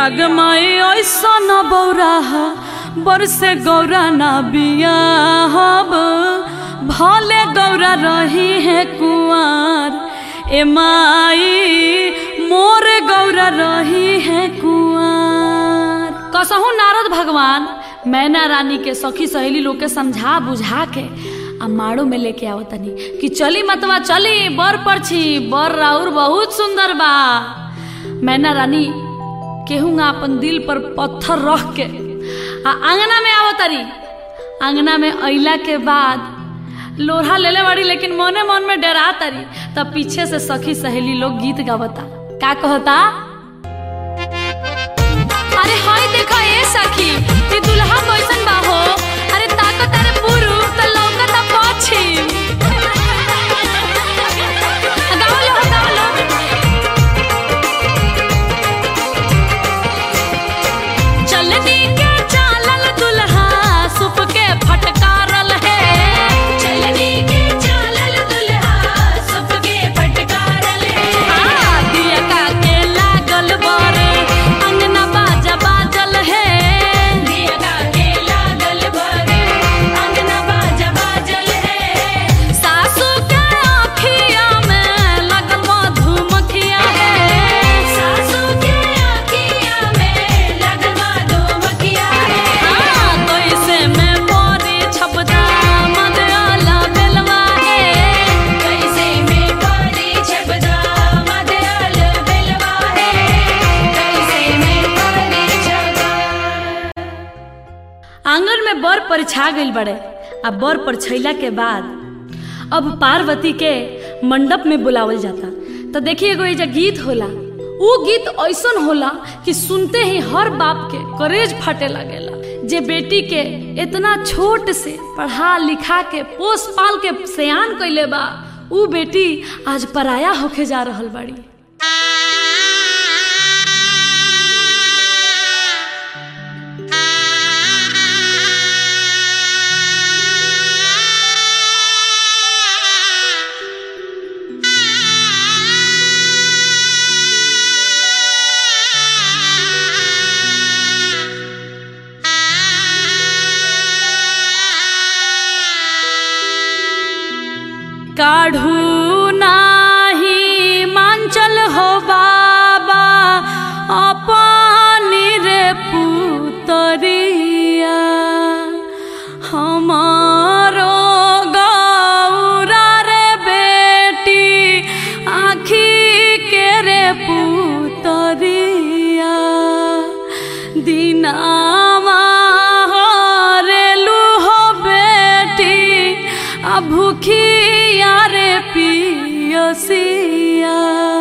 आगमाई ऐसा न बौरा बरसे गौरा ना बिया हब भले गौरा रही है कुआर ए माई मोर गौरा रही है कुआर कसहु नारद भगवान मैना रानी के सखी सहेली लोग के समझा बुझा के आ माड़ो में लेके आओ तनी कि चली मतवा चली बर पर छी बर राउर बहुत सुंदर बा मैना रानी केहूँगा अपन दिल पर पत्थर रख के आ आंगना में आवो तारी आंगना में अइला के बाद लोढ़ा लेले बाड़ी लेकिन मने मन में डरा तारी तब पीछे से सखी सहेली लोग गीत गावता का कहता अरे हाय देखा ए सखी ये दुल्हा कैसन बा हो अरे ताको तारे पुरु त लौकता पछिम गाओ लो गाओ लो चलनी के चालल दुल्हा सुप के फटकारल है चलनी के चालल दुल्हा सबके फटकारल है आ, दिया का के लागल बर अंगना बाजा बाजल है दिया का के लागल बर अंगना बाजा बाजल है सासू के आँखिया में लगल मधुमक्खिया है सासू के आँखिया में लगल मधुमक्खिया है हाँ, कैसे में मोरी छपदा मदयाला बेलवा है कैसे में पारी छबदा मदयाल बेलवा है कैसे में पारी छबदा आंगन में बर पर छा गइल बड़े आ बर पर छैला के बाद अब पार्वती के मंडप में बुलावल जाता तो देखिए एगो एजा गीत होला ऊ गीत ऐसन होला कि सुनते ही हर बाप के करेज फाटे लगेला जे बेटी के इतना छोट से पढ़ा लिखा के पोस पाल के सयान कैले बा ऊ बेटी आज पराया होके जा रहल बाड़ी काढ़ू नाही मांचल हो बाबा अपनी रे पुतरिया हमारो गौरा रे बेटी आखी के रे पुतरिया दिनावा हरेलू हो बेटी आ भूखिया रे पियसिया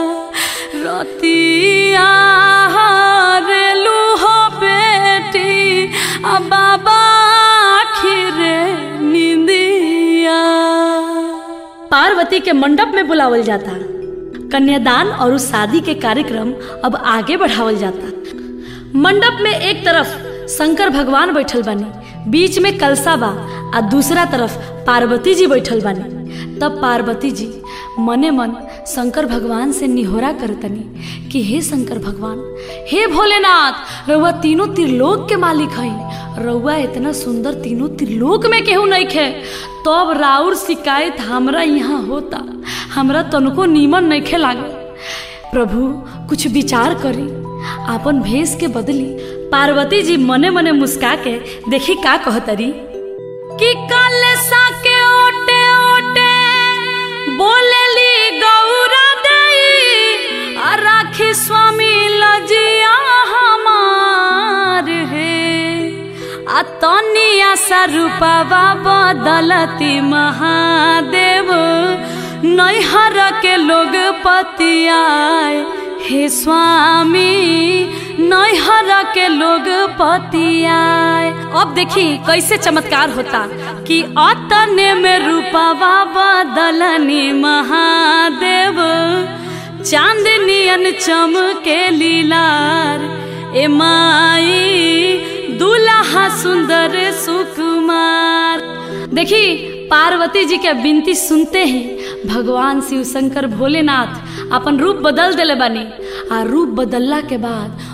रतिया हरेलू हो बेटी आ बाबा आखिरे निंदिया पार्वती के मंडप में बुलावल जाता कन्यादान और उस शादी के कार्यक्रम अब आगे बढ़ावल जाता मंडप में एक तरफ शंकर भगवान बैठल बानी बीच में कलसा बा आ दूसरा तरफ पार्वती जी बैठल बानी तब पार्वती जी मने मन शंकर भगवान से निहोरा करतनी कि हे शंकर भगवान हे भोलेनाथ रउआ तीनों त्रिलोक के मालिक हई रउआ इतना सुंदर तीनों त्रिलोक में केहू नहीं खे तब राउर शिकायत हमरा यहाँ होता हमरा तनको नीमन नहीं खे लागल प्रभु कुछ विचार करी आपन भेष के बदली पार्वती जी मने मने मुस्का के देखी का कहतरी कि कल सा के ओटे ओटे बोलेली गौरा दई आ राखी स्वामी लजिया हमार हे आ तनिया सा रूपवा बदलती महादेव नैहर के लोग पतियाए हे स्वामी नैहर के लोग पतियाए अब देखी कैसे चमत्कार होता कि अतने में रूपवा बदलनी महादेव चांदनियन चमके लीलार ए माई दूल्हा सुंदर सुकुमार देखी पार्वती जी के विनती सुनते ही भगवान शिव शंकर भोलेनाथ अपन रूप बदल दिले बानी आ रूप बदलला के बाद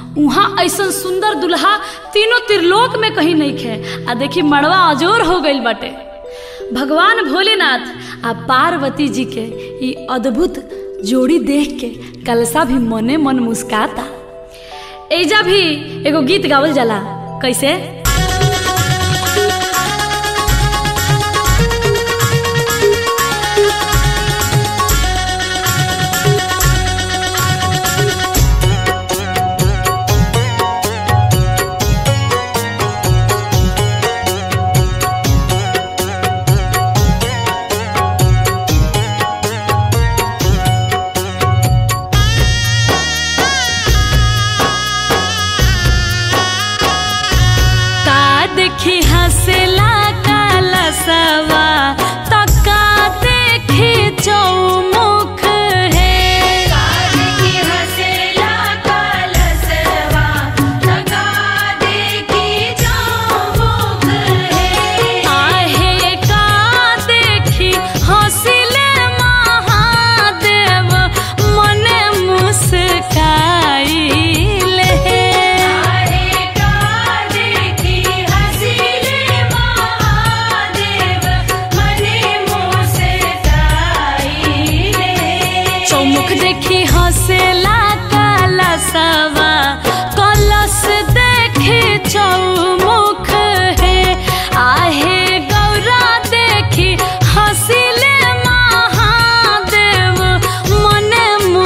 उहाँ ऐसन सुंदर दुल्हा तीनों त्रिलोक में कहीं नहीं खे आ देखी मड़वा अजोर हो गइल बाटे भगवान भोलेनाथ आ पार्वती जी के ई अद्भुत जोड़ी देख के कलसा भी मने मन मुस्काता एजा भी एगो गीत गावल जाला कैसे का देखी हंसला कलसवा तो का देखी चौमुख है देखी हंसेला कलसवा तका देखी चौमुख है आहे का देखी हंसिले महादेव मने मुस्काइले आहे का देखी हंसिले महादेव मने मोसे काईले चौमुख देखी हंसेला कलसवा कलश देखी चौमुख है आहे गौरा देखी हंसिले महादेव मने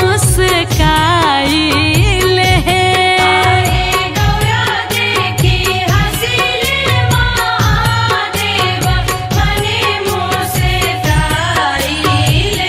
मुस्काइले आहे गौरा देखी हंसिले महादेव मने मोसे काईले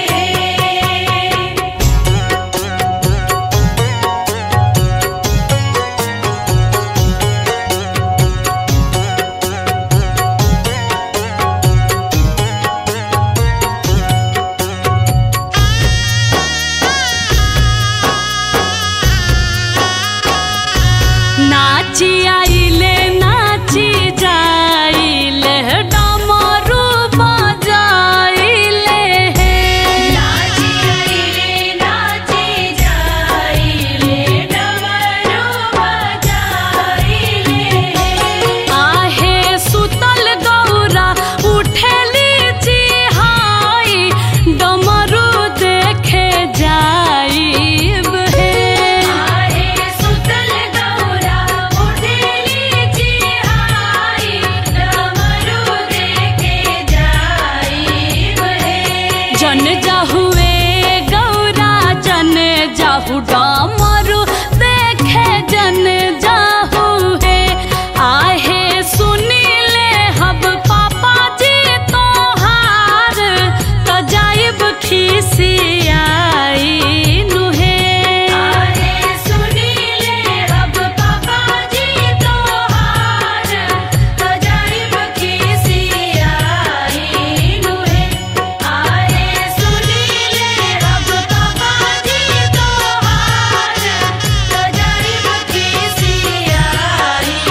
नाची आइले नाची जाइले डमरू बजाइले नाची आईले नाची जाईले डमरू बजाईले आहे सुतल गौरा उठेली चिहाई डमरू देखे जाइब हे आहे सुतल गौरा उठेली चिहाई डमरू देखे जाईब हे जन जाहुए गौरा जन जाहु डमरू देखे जन जाहु है आहे सुनीले हब पापा जी तोहार त जाइब खिसियाई नुहे आहे सुनीले अब पापा जी तोहार अजाइब खिसियाई नुहे आहे सुनीले अब पापा जी तोहार अजाइब खिसियाई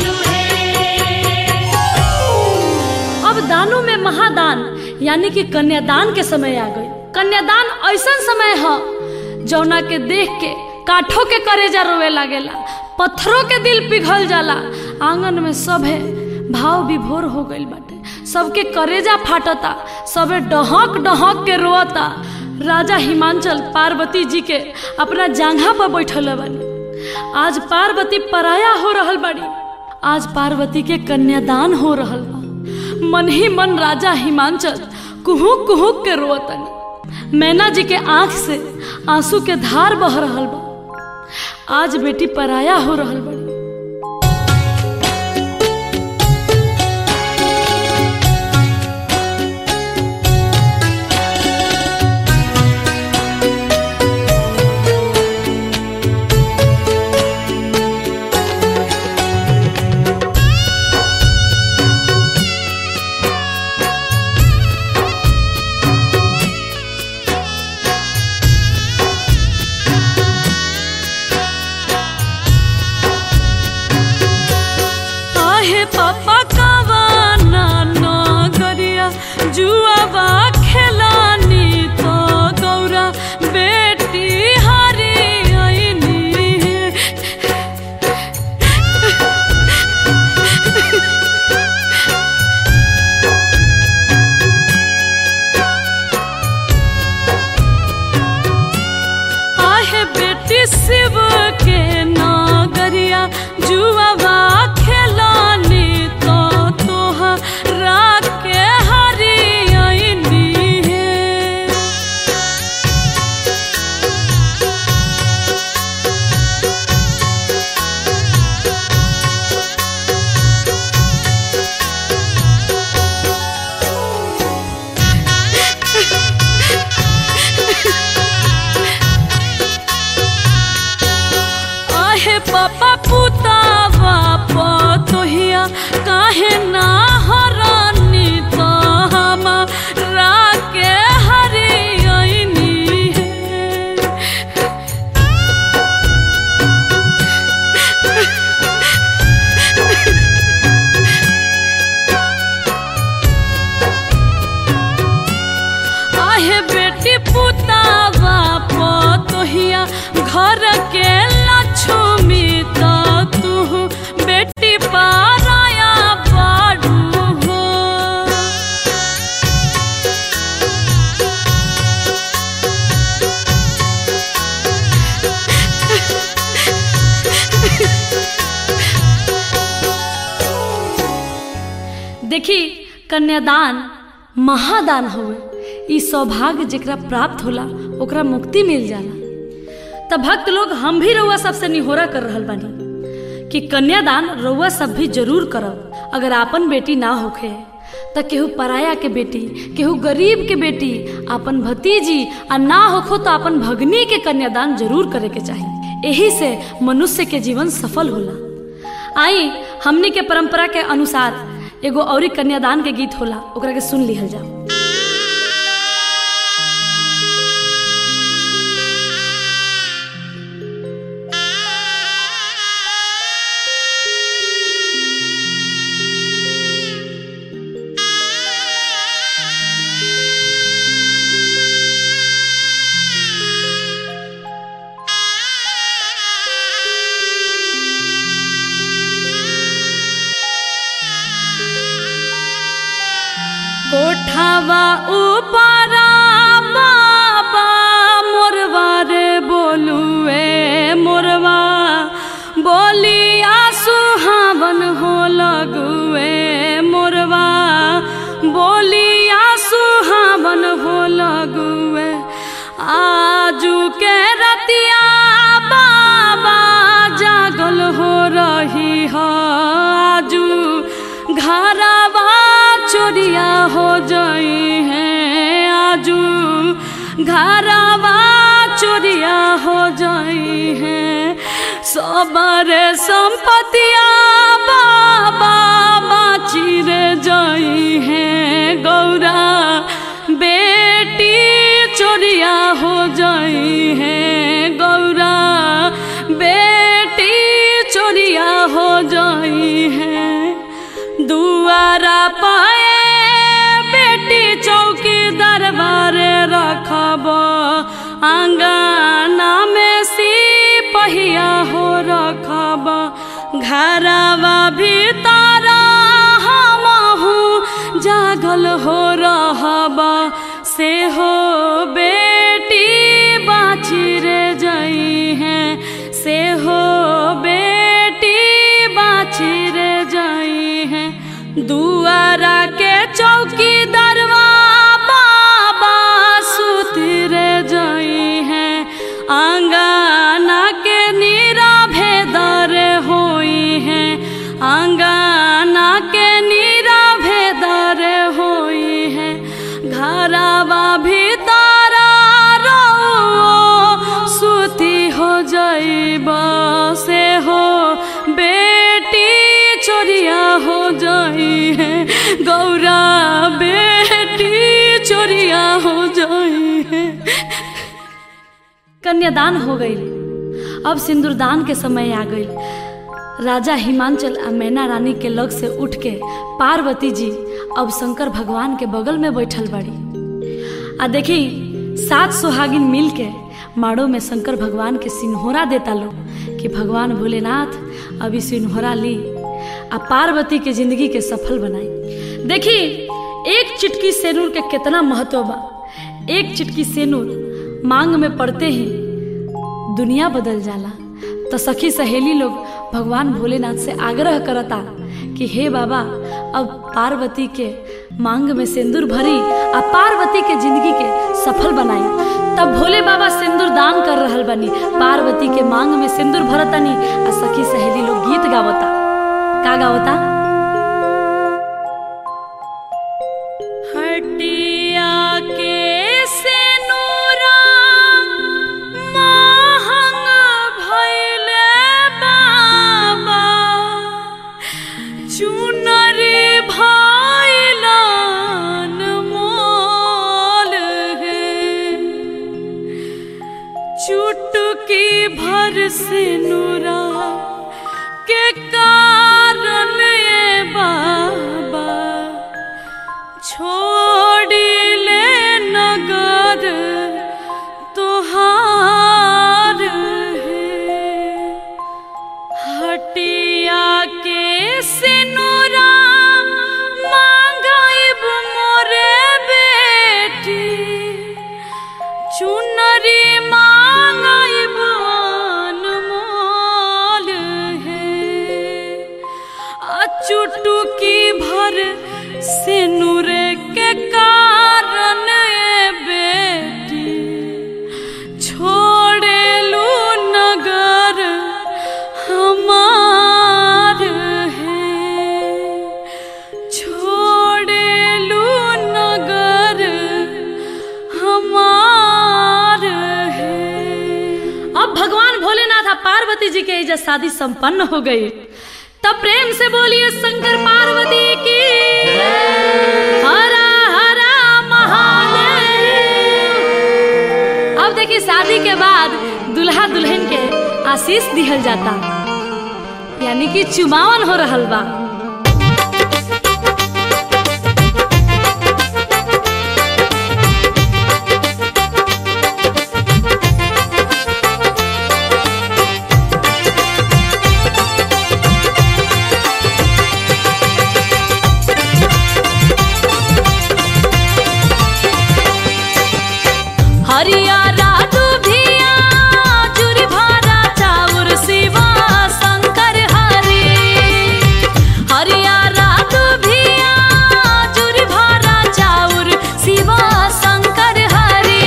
नुहे अब दानों में महादान यानी कि कन्यादान के समय आ गई कन्यादान ऐसा समय है जौना के देख के काठों के करेजा रोवे लागेला पत्थरों के दिल पिघल जाला आंगन में सब है भाव विभोर हो गइल बाटे सबके करेजा फाटता सबे डहक डहक के रोता राजा हिमांचल पार्वती जी के अपना जांघा पर बैठल बानी आज पार्वती पराया हो रहल बाड़ी आज पार्वती के कन्यादान हो रहल बा मन ही मन राजा हिमांचल कुहुक कुहुक के रोतनी मैना जी के आंख से आंसू के धार बह रहल बा आज बेटी पराया हो रहल बड़ी जुआवा खेलानी तो तोहरा के हरियनी है आहे पापा पुतावा पतोहिया काहे ना हरानी तो हमारा के हरियनी है आहे बेटी पुतावा पतोहिया घर के लक्ष्मी तो तू बेटी पाराया बाड़ू हो देखी कन्यादान महादान होवे ई सौभाग्य जेकरा प्राप्त होला ओकरा मुक्ति मिल जाला तब भक्त लोग हम भी रउआ सबसे निहोरा कर रहल बानी कि कन्यादान रउआ सब भी जरूर करब अगर आपन बेटी ना होखे त केहू पराया के बेटी केहू गरीब के बेटी आपन भतीजी आ ना होखो तो आपन भगनी के कन्यादान जरूर करे के चाही एही से मनुष्य के जीवन सफल होला आई हमनी के परंपरा के अनुसार एगो औरी कन्यादान के गीत होला ओकरा के सुन लिहल जाओ कोठावा ऊपरा बाबा मोरवा रे बोलुए मोरवा बोलिया सुहावन हो लगुए मोरवा बोलिया सुहावन हो लगुए आजू के रतिया बाबा जागल हो रही हो आजू घरवा चोरिया हो जाई है आजू घरवा चोरिया हो जाई है सबरे संपतिया बाबा बाची रे जाई है गौरा बेटी चोरिया हो जाई है गौरा बेटी चोरिया हो जाई है दुआरा पाए बेटी चौकी दरबारे रखब आंगना में सिपहिया हो रखब घरवा भीतर हमहू जागल हो रहब से हो बेटी बाची रे जई है से हो बेटी बाची रे जई है दुआरा के चौकी दरवा बाबा सुती रे जई है आंगना के नीरा भेदर होई है आंगना के नीरा भेदर होई है घरवा भीतर रो सुती हो जाइब से हो बेटी चोरिया हो जाई है गौरा बेटी चोरिया हो जाई है कन्यादान हो गई अब सिंदूरदान के समय आ गई राजा हिमांचल आ मैना रानी के लग से उठ के पार्वती जी अब शंकर भगवान के बगल में बैठल बड़ी आ देखी सात सुहागिन मिल के माड़ो में शंकर भगवान के सिन्होरा देता लो कि भगवान भोलेनाथ अभी सिन्होरा ली आ पार्वती के जिंदगी के सफल बनाई देखी एक चिटकी सेनूर के कितना महत्व बा एक चिटकी सेनूर मांग में पड़ते ही दुनिया बदल जाला तो सखी सहेली लोग भगवान भोलेनाथ से आग्रह करता कि हे बाबा अब पार्वती के मांग में सिंदूर भरी आ पार्वती के जिंदगी के सफल बनाई तब भोले बाबा सिंदूर दान कर रहल बनी पार्वती के मांग में सिंदूर भरतनी आ सखी सहेली लोग गीत गावता का गावता हटिया के सिनुरा महंग भइले बाबा चुनरी भइलन मोल है चुटकी भर सिनुरा के कारण ये बाबा छोड़िले नगर तुहार है हटिया के सिनुरा मांगाइब मोरे बेटी चुनरी मांगाइब अनमोल है आ चुटुकी भर सिनुर के कारण ए बेटी छोड़ेलू नगर हमार है छोड़ेलू नगर हमार है अब भगवान भोलेनाथ और पार्वती जी के इज्जत शादी संपन्न हो गई तब प्रेम से बोलिए शंकर पार्वती की हरा हरा महादेव अब देखिए शादी के बाद दुल्हा दुल्हन के आशीष दिहल जाता यानी कि चुमावन हो रहल बा हरियारा दुधिया चूरी भारा चाउर शिवा शंकर हरि हरियारा दुधिया चूरी भारा चाउर शिवा शंकर हरि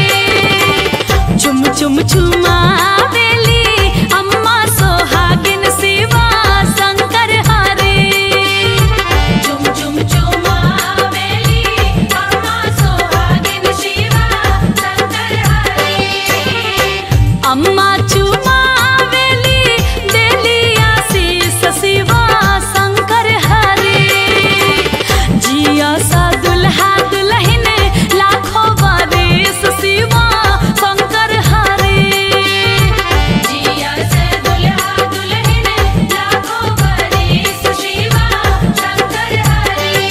चुम चुम चुमावेली अम्मा सोहागिन शिवा शंकर हरि चुम चुम चुमावेली अम्मा सोहागिन शिवा शंकर हरि अम्मा चुमावेली देली आशीष शिवा शंकर हरि जिया सा दुल्हा दुल्हन लाखों बरिस शिवा शंकर हरि जिया से दुल्हा दुल्हन लाखों बरिस शिवा शंकर हरि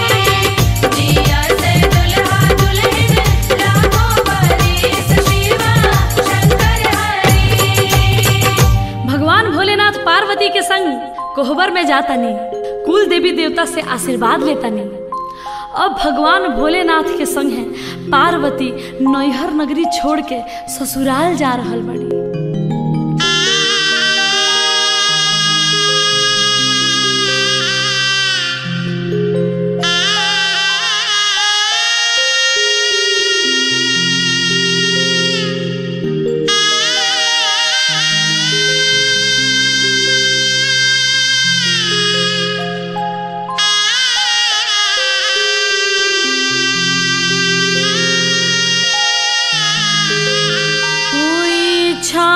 जिया से दुल्हा दुल्हन लाखों बरिस शिवा शंकर हरि भगवान भोलेनाथ पार्वती के संग कोहबर में जातानी कुल देवी देवता से आशीर्वाद लेतानी अब भगवान भोलेनाथ के संग है पार्वती नैहर नगरी छोड़ के ससुराल जा रहल बड़ी हुई छा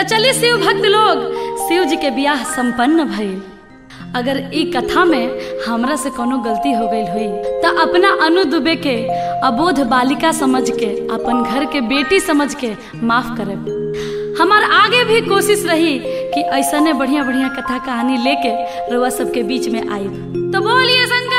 त चली शिव भक्त लोग शिव जी के बियाह संपन्न भइल अगर ई कथा में हमरा से कोनो गलती हो गई हुई त अपना अनु दुबे के अबोध बालिका समझ के अपन घर के बेटी समझ के माफ करब हमार आगे भी कोशिश रही कि ऐसने बढ़िया बढ़िया कथा कहानी लेके रुआ सबके बीच में आइब तो बोलिए शंकर